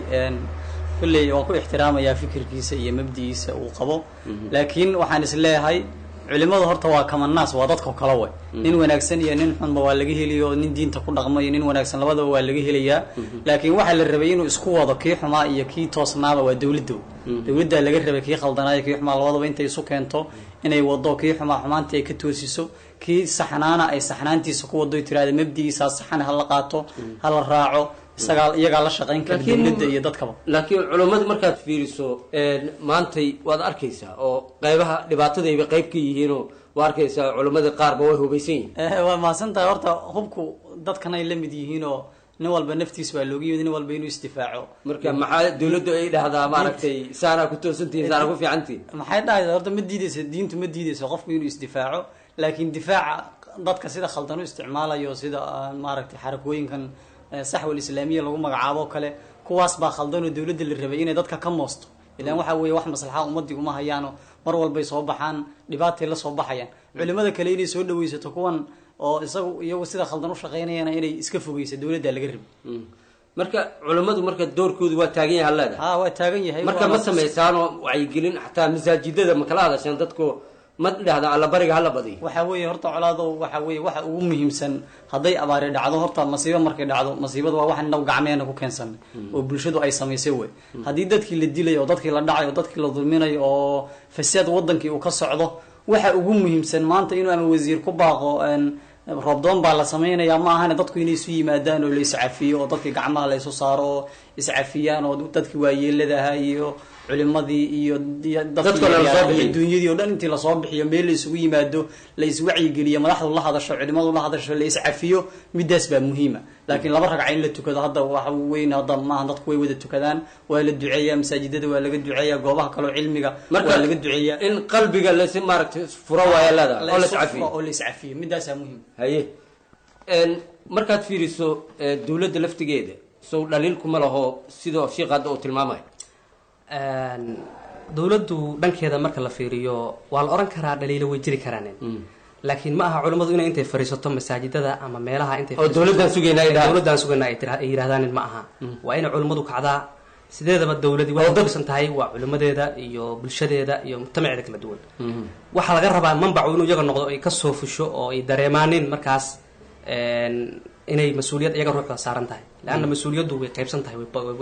kolley waan ku ixtiraamayaa fikirkiisa iyo mabdigiisa uu qabo laakiin waxaan is leeyahay culimadu horta waa kamanaas waa dadka kala way nin wanaagsan iyo nin xunba waa laga heliyo nin diinta ku dhaqma iyo nin wanaagsan labadaba waa laga helayaa laakiin waxaa la rabay inuu isku wado kii xumaa iyo kii toosnaaba waa dowladda dowladdaa laga rabay kii khaldanaayo kii xumaa labadaba intay isu keento inay wado kii xumaa xumaantii ay ka toosiso kii saxnaana ay saxnaantiisa ku wado tiraahda mabdigiisaa saxan hala qaato hala raaco isagaa iyagaa la shaqayn kara Laakiin- dowladda iyo dadkaba laakiin culammadu markaad fiiriso een, maantay waad arkaysaa oo qaybaha dhibaatadayba qayb ka yihiinoo waa arkaysaa culammadii qaarba way hubaysan yihiin Eh, waa mahadsan tahay horta hubku dadkan ay la mid yihiin oo nin walba naftiis baa looga yimid nin walba inuu isdifaaco marka maxaa dowladdu ay dhahdaa maaragtay saanaa ku toosantihiin saanaa ku fiicantihiin maxay dhahaysa horta ma diideysa diintu ma diideysa qofku inuu isdifaaco laakiin difaaca dadka sida khaldan u isticmaalayo sida ah, maaragtay xarakooyinkan eh, saxwal islaamiya lagu magacaabo oo kale kuwaas baa khaldan oo dowladda la rabay inay dadka ka moosto ilaan waxa weeye wax maslaxa ummadii uma hayaano mar walbay soo baxaan dhibaatay la soo baxayaan culimada kale inay soo dhaweysato kuwan oo isagu iyagu sida khaldan u shaqaynayana inay iska fogeysa dowladda laga rabay marka culammadu marka doorkoodu waa taagan yahay leedahay ha waa taagan yahay marka ma samaysaanoo wacyigelin xataa masaajidada ma kala hadasheen dadku ma dhahda allabariga hala badiyo waxaa weeye horta colaado waxaa weeye waxa ugu muhiimsan hadday abaari dhacdo horta masiibo markay dhacdo masiibada waa waxaan inagu gacmeena ku keensanay oo bulshadu ay samaysay wey haddii dadkii la dilay oo dadkii la dhacay oo dadkii la dulminayo oo fasaad wadankii uu ka socdo waxa ugu muhiimsan maanta inuu ama wasiir ku baaqo een, roobdoon baa la samaynayaa ma ahane dadku inay isu yimaadaan oo la iscafiyo oo dadkii gacmaha la isu saaro oo iscafiyaan oo dadkii waayeeladaha iyo culimadii iyo iyo Dadka la soo bixiyo. dunyadii oo dhan intii lasoo bixiyo meel la isugu yimaado la iswacyigeliyo madaxdu la hadasho culimadu la hadasho la iscafiyo midaas baa muhiima laakiin laba ragca in la tukado hadda waxa weyn hadda maaha dadku way wada tukadaan waa la duceeyaa masaajidada waa laga duceeyaa goobaha kaleo cilmiga marka waa laga duceeyaa in qalbiga lais maaragtay furo waaya leedahay oo la iscafiyo oo la iscafiyo midaasaa muhiim haye een, markaad fiiriso eh, dowladda laftigeeda sow dhaliil kuma laho sidoo sheekh hadda uu tilmaamayo Een, dowladdu dhankeeda marka la fiiriyo waa la oran karaa dhaliilo way jiri karaan laakiin ma aha culimmadu inay intay fadhiisato masaajidada ama meelaha intay Oo fadhiisato- dowladdan sugaynaa ay dhahaan. dowladdan sugaynaa ay tira- ay yidhahdaan ma aha waa inay culimmadu kacdaa sideedaba dowladii Oo waxay dad- kulisan tahay waa culimadeeda iyo bulshadeeda iyo mujtamaceeda kala duwan waxaa laga rabaa manbacu inuu iyaga noqdo ay kasoo fusho oo ay dareemaanin markaas inay mas-uuliyad iyaga ruuxda saaran tahay leanna mas-uuliyaddu way qaybsan tahay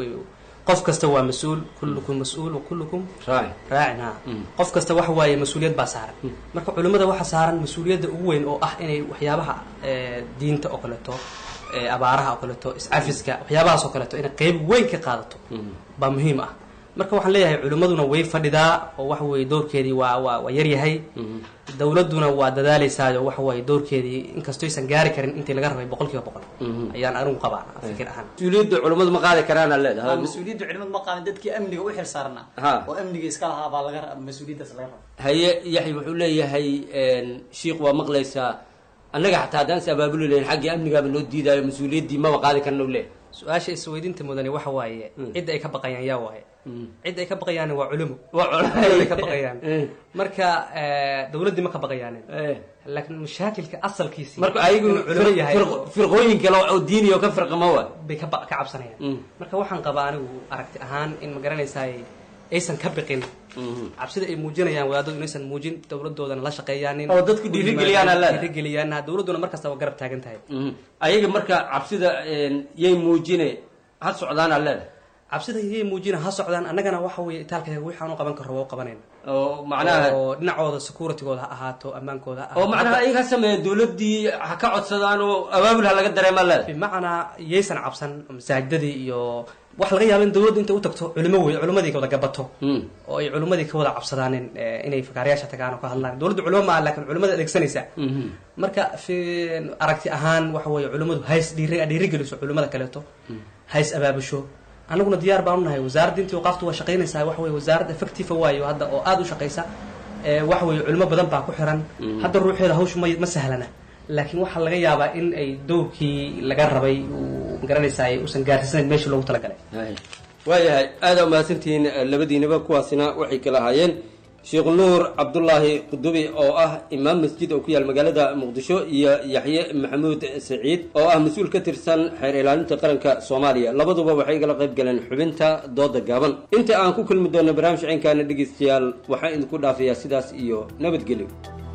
qof kasta waa mas-uul kullukum mas-uul wa kullukum raacin ha qof kasta waxa waaye mas-uuliyad baa saaran marka culimmada waxa saaran mas-uuliyadda ugu weyn oo ah inay waxyaabaha diinta oo kaleeto abaaraha oo kaleeto iscafiska waxyaabahaas oo kaleeto inay qeyb weyn ka qaadato baa muhiim ah marka waxaan leeyahay culimmaduna way fadhidaa oo waxa weeye doorkeedii waa waa waa yaryahay dowladduna waa dadaaleysaayoo waxa waaye doorkeedii inkastoo aysan gaari karin intii laga rabay boqol kiiba boqol ayaan anigu qabaa fikir ahaan mas-uuliyadda culimmadu ma qaadi karaana leedahay mas-uuliyadda culimadu ma qaadan dadkii amniga u xil saarnaa oo amniga iska lahaa baa laga mas-uuliyaddaas laga raba haye yaxya wuxuu leeyahay shiikh waa maqlaysaa annaga xataa haddaan is abaabuli lahayn xaggii amnigaaba noo diidaayo mas-uuliyaddii maba qaadi karna u leeyahay su-aasha isweydiinta mudani waxa waaye cidda ay ka baqayaan yaa waaye cidda ay ka baqayaan waa culimo ay ka baqayaan marka dowladdii ma ka baqayaanin laakiin mashaakilka asalkiisi marka ayagu culimo yahay firqooyin kale oo diini oo ka firqama waa bay ka ka cabsanayaan marka waxaan qabaa anigu aragti ahaan in ma garanaysaay aysan ka biqin cabsida ay muujinayaan wadaadadu inaysan muujin dowladoodana la shaqeeyaanin oo dadku dhiirigeliyaan dhiirigeliyaan dowladduna markasta waa garab taagan tahay ayaga marka cabsida yay muujine ha socdaana leedahay cabsida yay muujina ha socdaan annagana waxa weeye itaalkayga wixaan u qaban karo waa u qabanayna oo macnaha oo dhinacooda securitygooda ha ahaato ammaankooda ha oo macnaha ayaga ha sameeya dowladdii ha ka codsadaan oo abaabul ha laga dareemaa leedahay bimacnaa yaysan cabsan masaajidadii iyo wax laga yaaba in dowladda intay u tagto culimo wey culimadii ka wada gabato oo ay culimadii ka wada cabsadaanin inay fakaarayaasha tagaan oo ka hadlaan dowladda culimo maaha laakiin culimada adeegsanaysa marka fi aragti ahaan waxa weeye culimadu hays dhiiri dhiirigeliso culimada kaleeto hays abaabusho annaguna diyaar baan unahay wasaaradda intii waqaaftu waa shaqaynaysaa waxa weye wasaarad effective waayo hadda oo aada u shaqaysa waxa weeye culimo badan baa ku xiran hadda ruuxeeda hawshu ma ma sahlana laakiin waxaa laga yaabaa in ay dowrkii laga rabay magaranaysaa uusan gaarsiisanayn meeshii loogu talagalay waayahay aada umahadsantihiin labadiinaba kuwaasina waxay kala ahaayeen sheekh nuur cabdulaahi qudubi oo ah imaam masjid oo ku yaal magaalada muqdisho iyo yaxye maxamuud saciid oo ah mas-uul ka tirsan xeer ilaalinta qaranka soomaaliya labaduba waxay igala qayb galeen xubinta dooda gaaban inta aan ku kulmi doonno barnaamij ciynkaana dhegeystayaal waxaan idinku dhaafayaa sidaas iyo nabadgelyo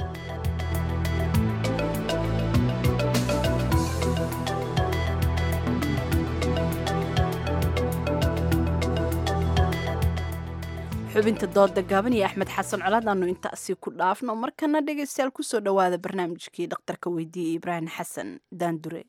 xubinta dooda gaaban iyo axmed xasan colaad aanu intaasi ku dhaafno markana dhegaystayaal kusoo dhowaada barnaamijkii dhakhtarka weydiiyey ibraahim xasan daandure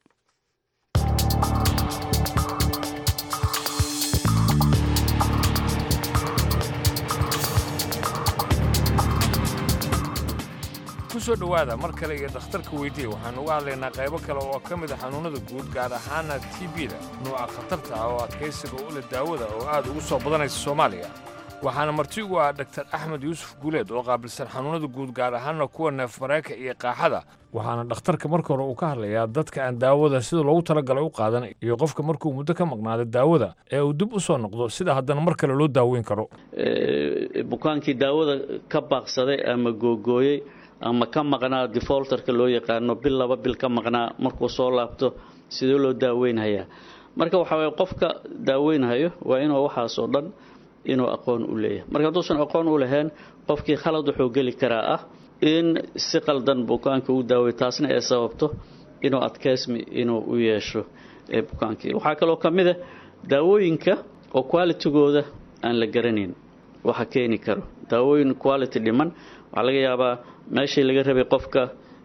kusoo dhowaada mar kale iyo dhakhtarka weydiiye waxaanu uga hadlaynaa qaybo kale oo ka mid a xanuunnada guud gaar ahaana t b-da nuuca khatarta ah oo adkaysiga u leh daawada oo aad ugu soo badanaysa soomaaliya waxaana marti ugu ah dhaktar axmed yuusuf guuleed oo qaabilsan xanuunnada guud gaar ahaana kuwa neef mareyka iyo qaaxada waxaana dhakhtarka marka hore uu ka hadlayaa dadka aan daawada sida loogu talagalay u qaadan iyo qofka markuu muddo ka maqnaado daawada ee uu dib u soo noqdo sida haddana mar kale loo daaweyn karo bukaankii daawada ka baaqsaday ama googooyey ama ka maqnaa defolterka loo yaqaano bil laba bil ka maqnaa markuu soo laabto sidee loo daaweynhayaa marka waxaa waye qofka daaweynhayo waa inuu waxaasoo dhan inuu aqoon u leeyahay marka hadduusan aqoon u lahayn qofkii khalad wuxuu geli karaa ah in si qaldan bukaanka u daawey taasna ay sababto inuu adkeysmi inuu u yeesho bukaankii waxaa kaloo ka mid a daawooyinka oo qualitygooda aan la garanayn waxa keeni karo daawooyin quality dhiman waxaa laga yaabaa meeshii laga rabay qofka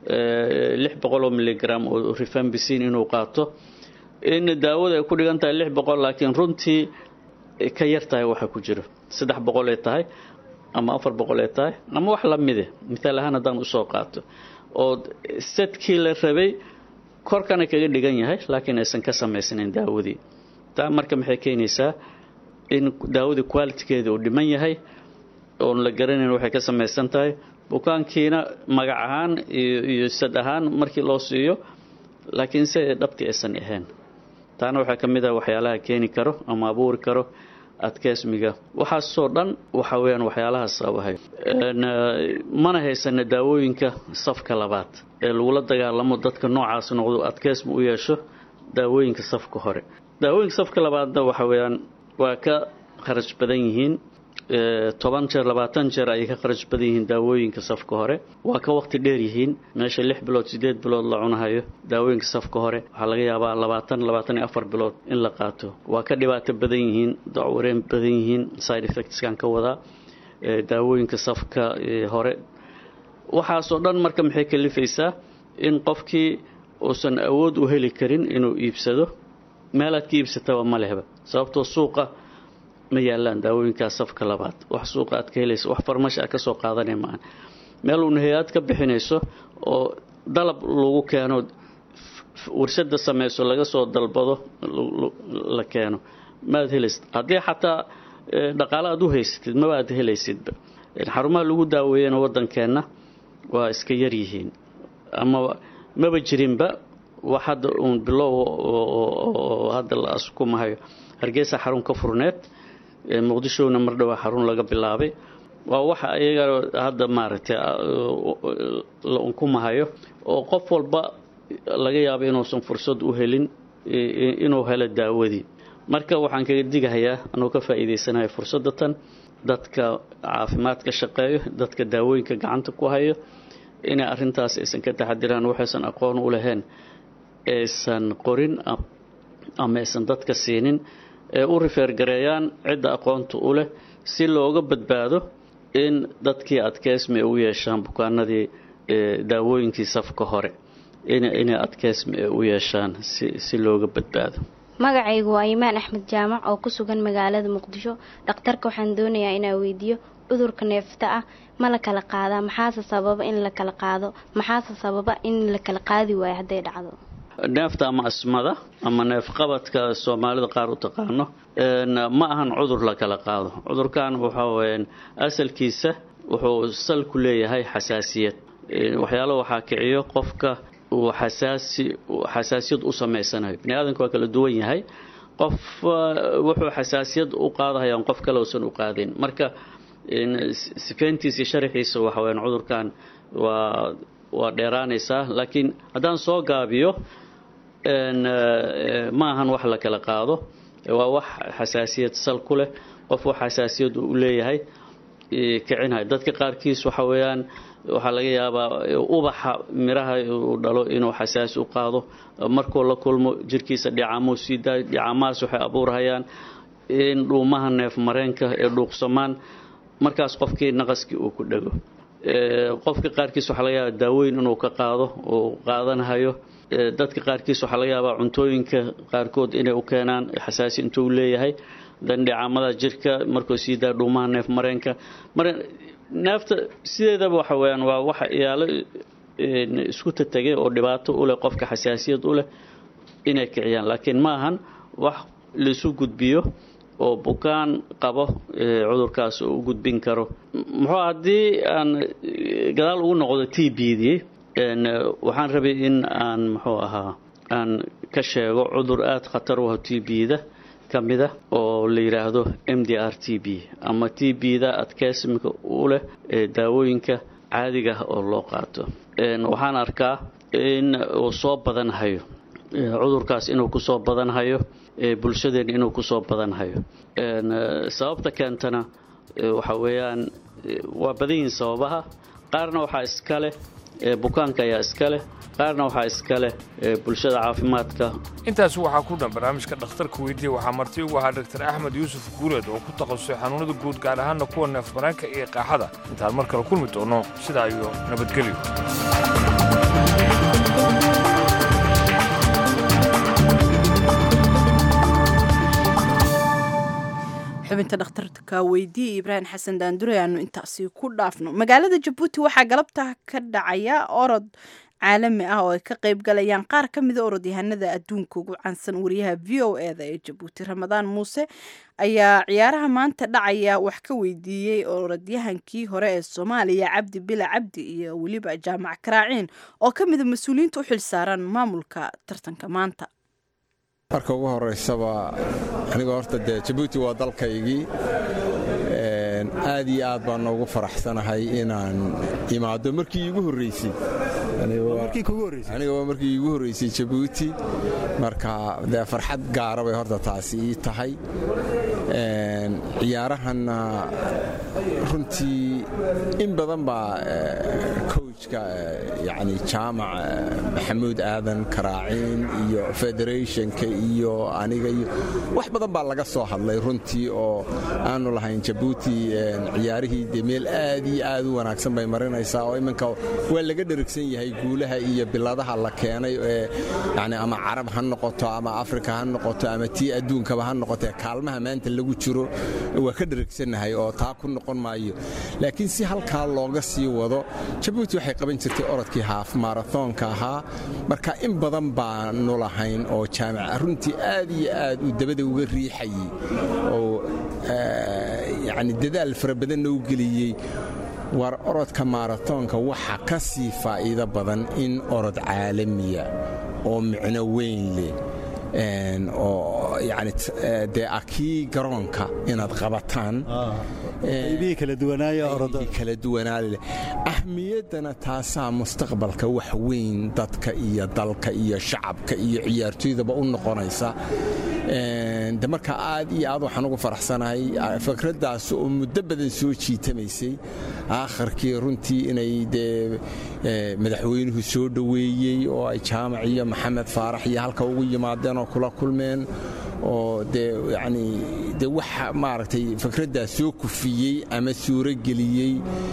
lix boqoloo miligram oo rifambicin inuu qaato in daawada ay ku dhigan tahay lix boqol laakiin runtii ka yar tahay waxa ku jiro saddex boqol ee tahay ama afar boqol ee tahay ama wax la mide mithaal ahaan haddaan usoo qaato oo sedkii la rabay korkana kaga dhigan yahay laakiin aysan ka samaysnayn daawadii taa marka maxay keenaysaa in daawadii qualitigeeda uu dhiman yahay oon la garanayn waxay ka samaysan tahay bukaankiina magac ahaan iyo sad ahaan markii loo siiyo laakiin se dhabtii aysan ahayn taana waxaa ka mid ah waxyaalaha keeni karo ama abuuri karo adkeysmiga waxaasoo dhan waxa weyaan waxyaalaha sababahay mana haysana daawooyinka safka labaad ee lagula dagaalamo dadka noocaas noqdo adkeysmi u yeesho daawooyinka safka hore daawooyinka safka labaadna waxa weyaan waa ka kharash badan yihiin toban jeer labaatan jeer ayay ka kharash badan yihiin daawooyinka safka hore waa ka waqti dheer yihiin meesha lix bilood sideed bilood la cunahayo daawooyinka safka hore waxaa laga yaabaa labaatan labaatan iyo afar bilood in la qaato waa ka dhibaato badan yihiin dacwareen badan yihiin side effectskan ka wadaa daawooyinka safka hore waxaasoo dhan marka maxay kalifaysaa in qofkii uusan awood u heli karin inuu iibsado meelaad ka iibsataba ma lehba sababtoo suuqa ma yaalaan daawooyinkaas safka labaad wax suuqa aad ka helayso wax farmash aad ka soo qaadanay maaha meel uun hay-ad ka bixinayso oo dalab lagu keeno warshada sameyso laga soo dalbado la keeno maad helaysid haddii xataa dhaqaale aad u haysatid maba aad helaysidba xarumaha lagu daaweeyana waddankeenna waa iska yaryihiin ama maba jirinba wax hadda uun bilow oo hadda la askumahayo hargeysa xarun ka furneed muqdishona mar dhowaa xarun laga bilaabay waa waxa iyaga hadda maaragtay la unkumahayo oo qof walba laga yaabo inuusan fursad u helin inuu helo daawadii marka waxaan kaga digahayaa anuu ka faa'iidaysanayo fursadda tan dadka caafimaadka shaqeeyo dadka daawooyinka gacanta ku hayo inay arrintaas aysan ka taxadiraan waxaysan aqoon u lahayn aysan qorin ama aysan dadka siinin ee u rifeergareeyaan cidda aqoonta u leh si looga badbaado in dadkii adkeysmi u yeeshaan bukaanadii daawooyinkii safka hore inay adkeysmi u yeeshaan si looga badbaado magacaygu waa imaan axmed jaamac oo ku sugan magaalada muqdisho dhakhtarka waxaan doonayaa inaa weydiiyo cudurka neefta ah ma la kala qaadaa maxaase sababa in la kala qaado maxaase sababa in la kala qaadi waayo hadday dhacdo neefta ama asmada ama neefqabadka soomaalida qaar u taqaano ma ahan cudur la kala qaado cudurkan waxaa weyaan asalkiisa wuxuu sal ku leeyahay xasaasiyad waxyaalo waxaa kiciyo qofka uu xasaasi xasaasiyad u samaysanayo bini aadamka waa kala duwan yahay qof wuxuu xasaasiyad u qaadahayaan qof kale uusan u qaadayn marka sifeyntiisa iyo sharaxiisa waxa weyaan cudurkan waa waa dheeraanaysaa laakiin haddaan soo gaabiyo ma ahan wax la kala qaado waa wax xasaasiyad sal ku leh qof wax xasaasiyad u leeyahay kicinaya dadka qaarkiis waxa weeyaan waxaa laga yaabaa ubaxa miraha uu dhalo inuu xasaasi u qaado markuu la kulmo jirkiisa dhicamuu sii daayo dhicamahaas waxay abuurhayaan in dhuumaha neef mareenka ee dhuuqsamaan markaas qofkii naqaskii uu ku dhego qofka qaarkiis waxaa laga yaabaa daawooyin inuu ka qaado uu qaadanhayo dadka qaarkiis waxaa laga yaabaa cuntooyinka qaarkood inay u keenaan xasaasi intuu leeyahay dandhicamada jirka markuu sii daa dhuumaha neef mareenka mar neefta sideedaba waxa weyaan waa waxa iyaalo isku tatagay oo dhibaato u leh qofka xasaasiyad u leh inay kiciyaan laakiin ma ahan wax laisu gudbiyo oo bukaan qabo cudurkaas u gudbin karo muxuu haddii aan gadaal ugu noqdo t b dii waxaan rabay in aan muxuu ahaa aan ka sheego cudur aada khatar u ah t b-da ka mida oo la yidhaahdo m d r t b ama t b-da adkeysimka u leh daawooyinka caadiga ah oo loo qaato waxaan arkaa in uu soo badanhayo cudurkaas inuu kusoo badanhayo bulshadeen inuu kusoo badanhayo sababta keentana waxa weeyaan waa badan yihiin sababaha qaarna waxaa iska leh bukaanka ayaa iska leh qaarna waxaa iska leh bulshada caafimaadka intaas waxaa ku dhan barnaamijka dhakhtarka weydiiya waxaa marti ugu ahaa dr axmed yuusuf guuleed oo ku takhasusay xanuunada guud gaar ahaanna kuwa neefmareenka iyo qaaxada intaan mar kale kulmi doono sidaa iyo nabadgelyo xubinta dhakhtarka weydiiye ibraahim xasan daandure aanu intaasi ku dhaafno magaalada jabuuti waxaa galabta ka dhacaya orod caalami ah oo ay ka qayb galayaan qaar ka mida orodyahanada adduunka ugu caansan wariyaha v o e da ee jabuuti ramadaan muuse ayaa ciyaaraha maanta dhacaya wax ka weydiiyey orodyahankii hore ee soomaaliya cabdi bila cabdi iyo weliba jaamac karaaciin oo ka mida mas-uuliyiinta u xilsaaran maamulka tartanka maanta marka ugu horeysaba aniga horta dee jabuuti waa dalkaygii aad iyo aad baan noogu faraxsanahay inaan imaado markii iigu horreysay aniga waa markii iigu horreysay jabuuti marka dee farxad gaara bay horta taasi ii tahay ciyaarahanna runtii in badan baa coachka yani jaamac maxamuud aadan karaaciin iyo federationka iyo aniga iyo wax badan baa laga soo hadlay runtii oo aanu lahayn jabuuti ciyaarihii de meel aad iyo aad u wanaagsan bay marinaysaa oo iminka waa laga dherigsan yahay guulaha iyo biladaha la keenay ee yani ama carab ha noqoto ama afrika ha noqoto ama tii adduunkaba ha noqoto kaalmaha maanta lagu jiro waa ka dherigsannahay oo taa ku noqon maayo laakiin si halkaa looga sii wado jabuuti waxay qaban jirtay orodkii haaf maarathonka ahaa marka in badan baanu lahayn oo jaamica runtii aad iyo aad uu dabada uga riixayey oo yani dadaal fara badanna u geliyey war orodka maarathonka waxa ka sii faa'iido badan in orod caalamiya oo micno weyn leh oo yani dee akii garoonka inaad qabataan qaybihii kala duwanaaye orodada kala duwanaale ahmiyaddana taasaa mustaqbalka wax weyn dadka iyo dalka iyo shacabka iyo ciyaartoydaba u noqonaysa de marka aad iyo aad waxaan ugu faraxsanahay fikraddaas oo muddo badan soo jiitamaysay aakharkii runtii inay dee madaxweynuhu soo dhoweeyey oo ay jaamac iyo maxamed faarax iyo halka ugu yimaadeen oo kula kulmeen oo dee yani de waxa maaragtay fikraddaas soo kufiyey ama suurogeliyey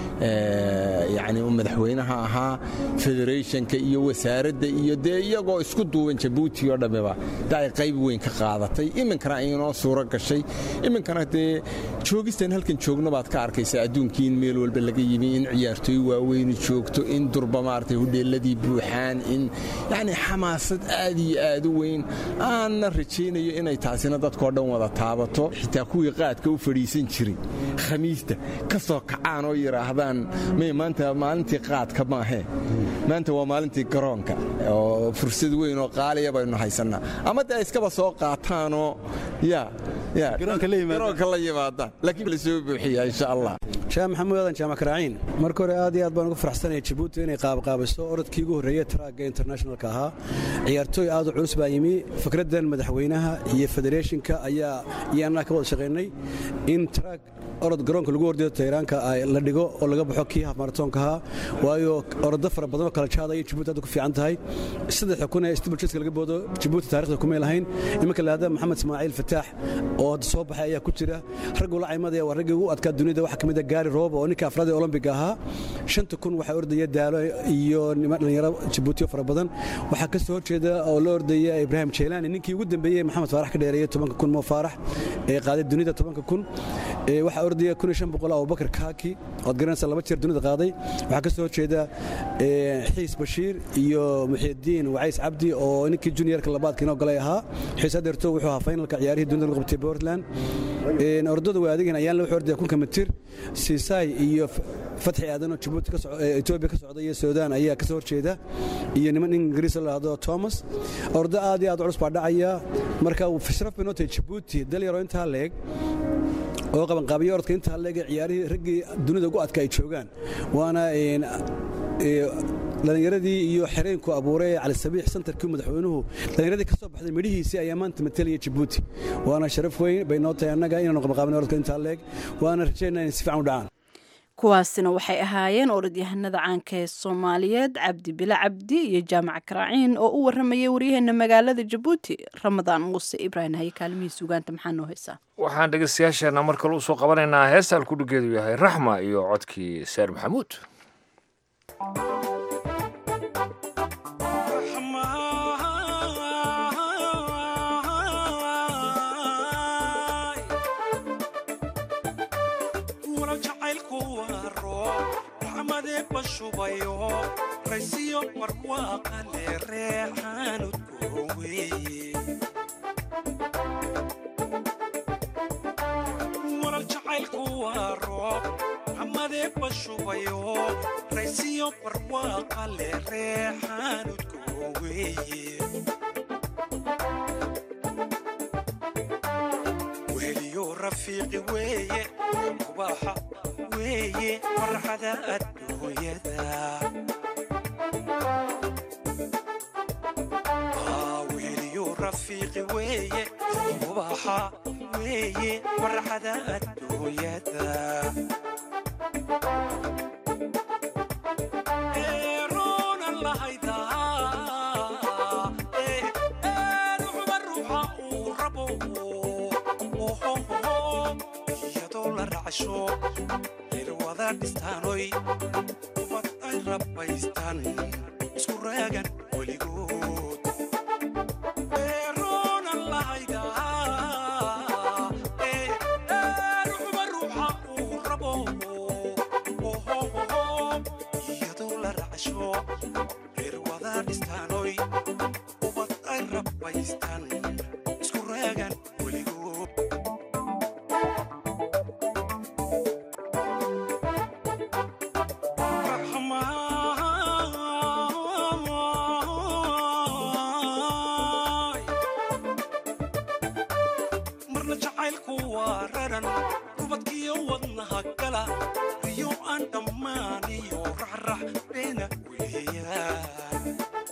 yani madaxweynaha ahaa federationka iyo wasaaradda iyo dee iyagoo isku duuban jabuuti oo dhammiba de ay qayb weyn ka qaadatay iminkana inoo suuro gashay iminkana dee joogistan halkan joogno baad ka arkaysaa adduunkii in meel walba laga yimi in ciyaartooy waaweyni joogto in durba maaragtay hudheelladii buuxaan in yani xamaasad aad iyo aad u weyn aanna rajaynayo inay taasina dadkoo dhan wada taabato xitaa kuwii qaadka u fadhiisan jiray khamiista ka soo kacaan oo yidhaahdaan may maanta maalintii qaadka maahee maanta waa maalintii garoonka oo fursad weyn oo qaaliya baynu haysannaa ama de iskaba soo qaataanoo ya garoonka la yimaadaan laakiin la soo buuxiya insha allah shaah maxamuud aadan jaamac karaaciin marka hore aad iyo aad baan uga faraxsanaya jabuuti inay qaabqaabiso orodkii ugu horreeyey traagga internationalka ahaa ciyaartooy aad u culus baa yimi fikraddan madaxweynaha iyo federeeshinka ayaa iyo annaga ka wada shaqaynay in traag orod garoonka lagu hordeedo tayraanka la dhigo oo laga baxo kii haf maratoonka ahaa waayo orodo fara badan oo kala jaadaya jabuuti aad ku fiican tahay saddexa kun ee stibaljeska laga boodo jabuuti taarikhda kumay lahayn iminka lahada maxamed ismaaciil fataax oo hadda soo baxay ayaa ku jira raggu la caymadaya waa raggii ugu adkaa dunida waxaa ka mid a gaari roob oo ninka afraad ee olombiga ahaa shanta kun waxaa ordaya daalo iyo niman dhallinyaro jabuutiyo fara badan waxaa ka soo horjeeda oo la ordaya ibraahim jeylaani ninkii ugu dambeeyey maxamed faarax ka dheereeyey tobanka kun moo faarax ee qaaday dunida tobanka kun waxaa ordaya kun iyo shan boqol abubakar kaaki ood garanaysa laba jeer dunida qaaday waxaa ka soo horjeeda xiis bashiir iyo muxiidiin wacays cabdi oo ninkii juniorka labaadka inoo galay ahaa xiis adeerto wuxuu ahaa finalka ciyaarihii dunida lagu qabtay portland ordada waa adegan ayaan la wuxuu ordaya kunka mitir siisaay iyo fatxi aadanoo jabuuti etoobiya ka socda iyo suudaan ayaa ka soo horjeeda iyo niman ingiriis la dhahdo thomas ordo aad iyo aad culus baa dhacaya marka sharaf bay noo tahay jabuuti dalyaro intaa leeg oo qabanqaabiya orodka intaa leege ciyaarihii raggii dunida ugu adka ay joogaan waana dhallinyaradii iyo xereenku abuuray cali sabiix santarkii madaxweynuhu dhallinyaradii ka soo baxday midhihiisii ayaa maanta matelaya jabuuti waana sharaf weyn bay noo tahay annaga inaanu qabanqaabin orodka intaa leeg waana rajaynaa inay si fiican u dhacaan kuwaasina waxay ahaayeen orodyahanada caanka ee soomaaliyeed cabdi bile cabdi iyo jaamac karaaciin oo u waramayay waryaheena magaalada jabuuti ramadaan muuse ibraahim haye kaalmihii sugaanta maxaa noo haysaa waxaan dhegeystayaasheenna mar kale usoo qabanaynaa heesta alkudhigeedu yahay raxma iyo codkii seer maxamuud bashubayo raysiyo barwaaqale reexaanudkooweeye waral jacaylku waa roob xamadee bashubayo raysiyo barwaaqale reexaanudkooweeye weliyo rafiiqi weeye kubaaxa weeye farxada adduunyada weliyo rafiiqi weeye ubaxa weeye farxada adduunyada eeroonan lahaydaa ruuxba ruuxa uu rabo iyadoo la racsho irwada dhistaanoy ubad ay rabbaystaan isku raagan weligood eeroonan lahaydaa ruuxba ruuxa uu rabo iyadoo la racsho irwada dhistaanoy ubad ay rabbaystaan isku raagan weligood marna jacaylku waa raran rubadkiyo wadnaha gala riyo aan dhammaaniyo raxrax beena weeyaan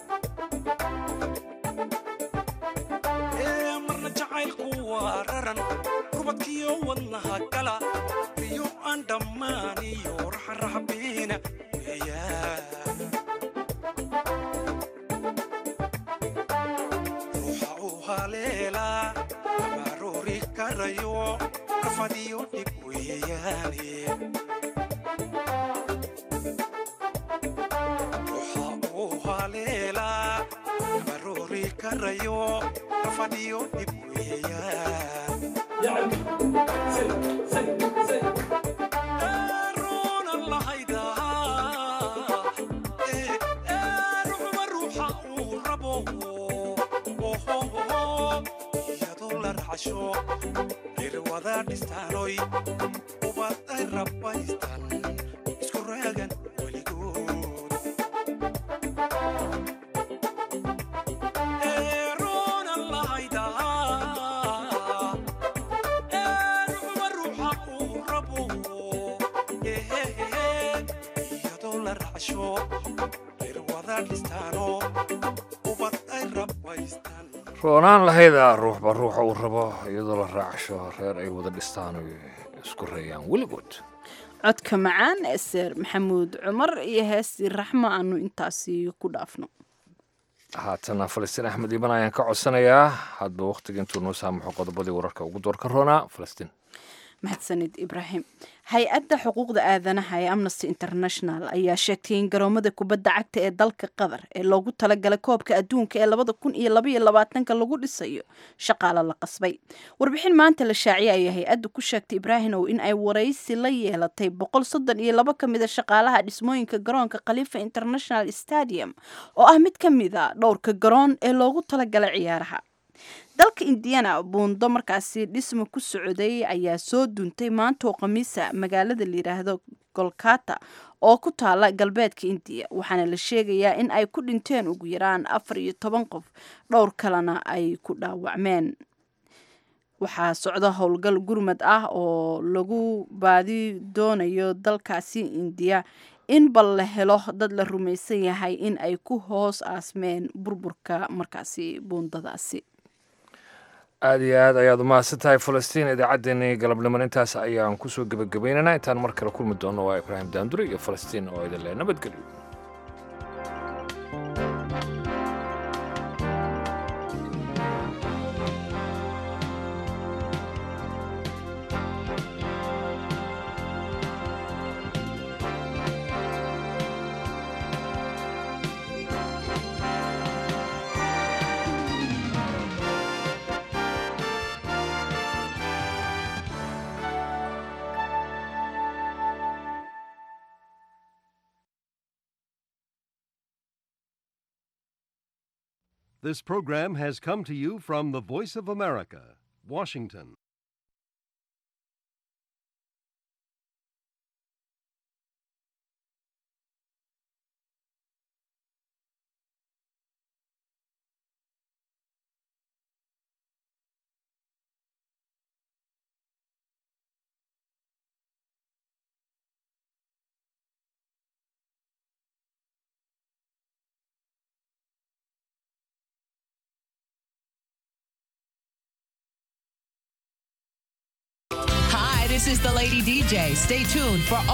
Ee, marna jacaylku waa raran rubadkiyo wadnaha gala riyo aan dhammaaniyo raxrax beena weeyaan ruuxa uu haleelaa abaroori karayo rafadiyo dhib weeyaane ruuxa uu haleelaa abaroori karayo rafadiyo dhib weeyaan Eeroonan lahaydaa ruuxba ruuxa uu rabo iyadoo la racsho irwada dhistaanoy ubad ay rabbaystaan isku raagan weligood eeroonan lahaydaa ruuxba ruuxa uu rabo iyadoo la racsho irwada dhistaano ubad ay rabbaystaan roonaan lahayda ruuxba ruuxa uu rabo iyadoo la raacsho reer ay wada dhistaan oy isku reeyaan weligood codka macaan ee seer maxamuud cumar iyo heestii raxmo aanu intaasi ku dhaafno haatana falastiin axmed iiban ayaan ka codsanayaa hadba wakhtiga intuu noo saamaxo qodobadii wararka ugu doorka roonaa falastiin mahadsanid ibraahim hay-adda xuquuqda aadanaha ee amnesty international ayaa sheegtay in garoomada kubadda cagta ee dalka qatar ee loogu talagalay koobka adduunka ee labada kun iyo labaiyo labaatanka lagu dhisayo shaqaalo la qasbay warbixin maanta la shaaciyay ayaa hay-addu ku sheegtay ibraahimow in ay waraysi la yeelatay boqol soddon iyo laba ka mid a shaqaalaha dhismooyinka garoonka khalifa international stadium oo ah mid ka mid a dhowrka garoon ee loogu talagalay ciyaaraha dalka indiana buundo markaasi dhisma ku socday ayaa soo duuntay maanta oo khamiisa magaalada layidhaahdo golkata oo ku taala galbeedka indiya waxaana la sheegayaa in ay ku dhinteen ugu yaraan afar iyo toban qof dhowr kalena ay ku dhaawacmeen waxaa socda howlgal gurmad ah oo lagu baadi doonayo dalkaasi indiya in bal la helo dad la rumaysan yahay in ay ku hoos aasmeen burburka markaasi buundadaasi aada iyo aad ayaad umahadsan tahay falastiin idaacaddeenii galabniman intaas ayaan kusoo gebagabaynaynaa intaan mar kale kulmi doonno waa ibraahim daandure iyo falastiin oo idin leh nabadgelyo This program has come to you from the Voice of America, Washington. This is the Lady DJ. Stay tuned for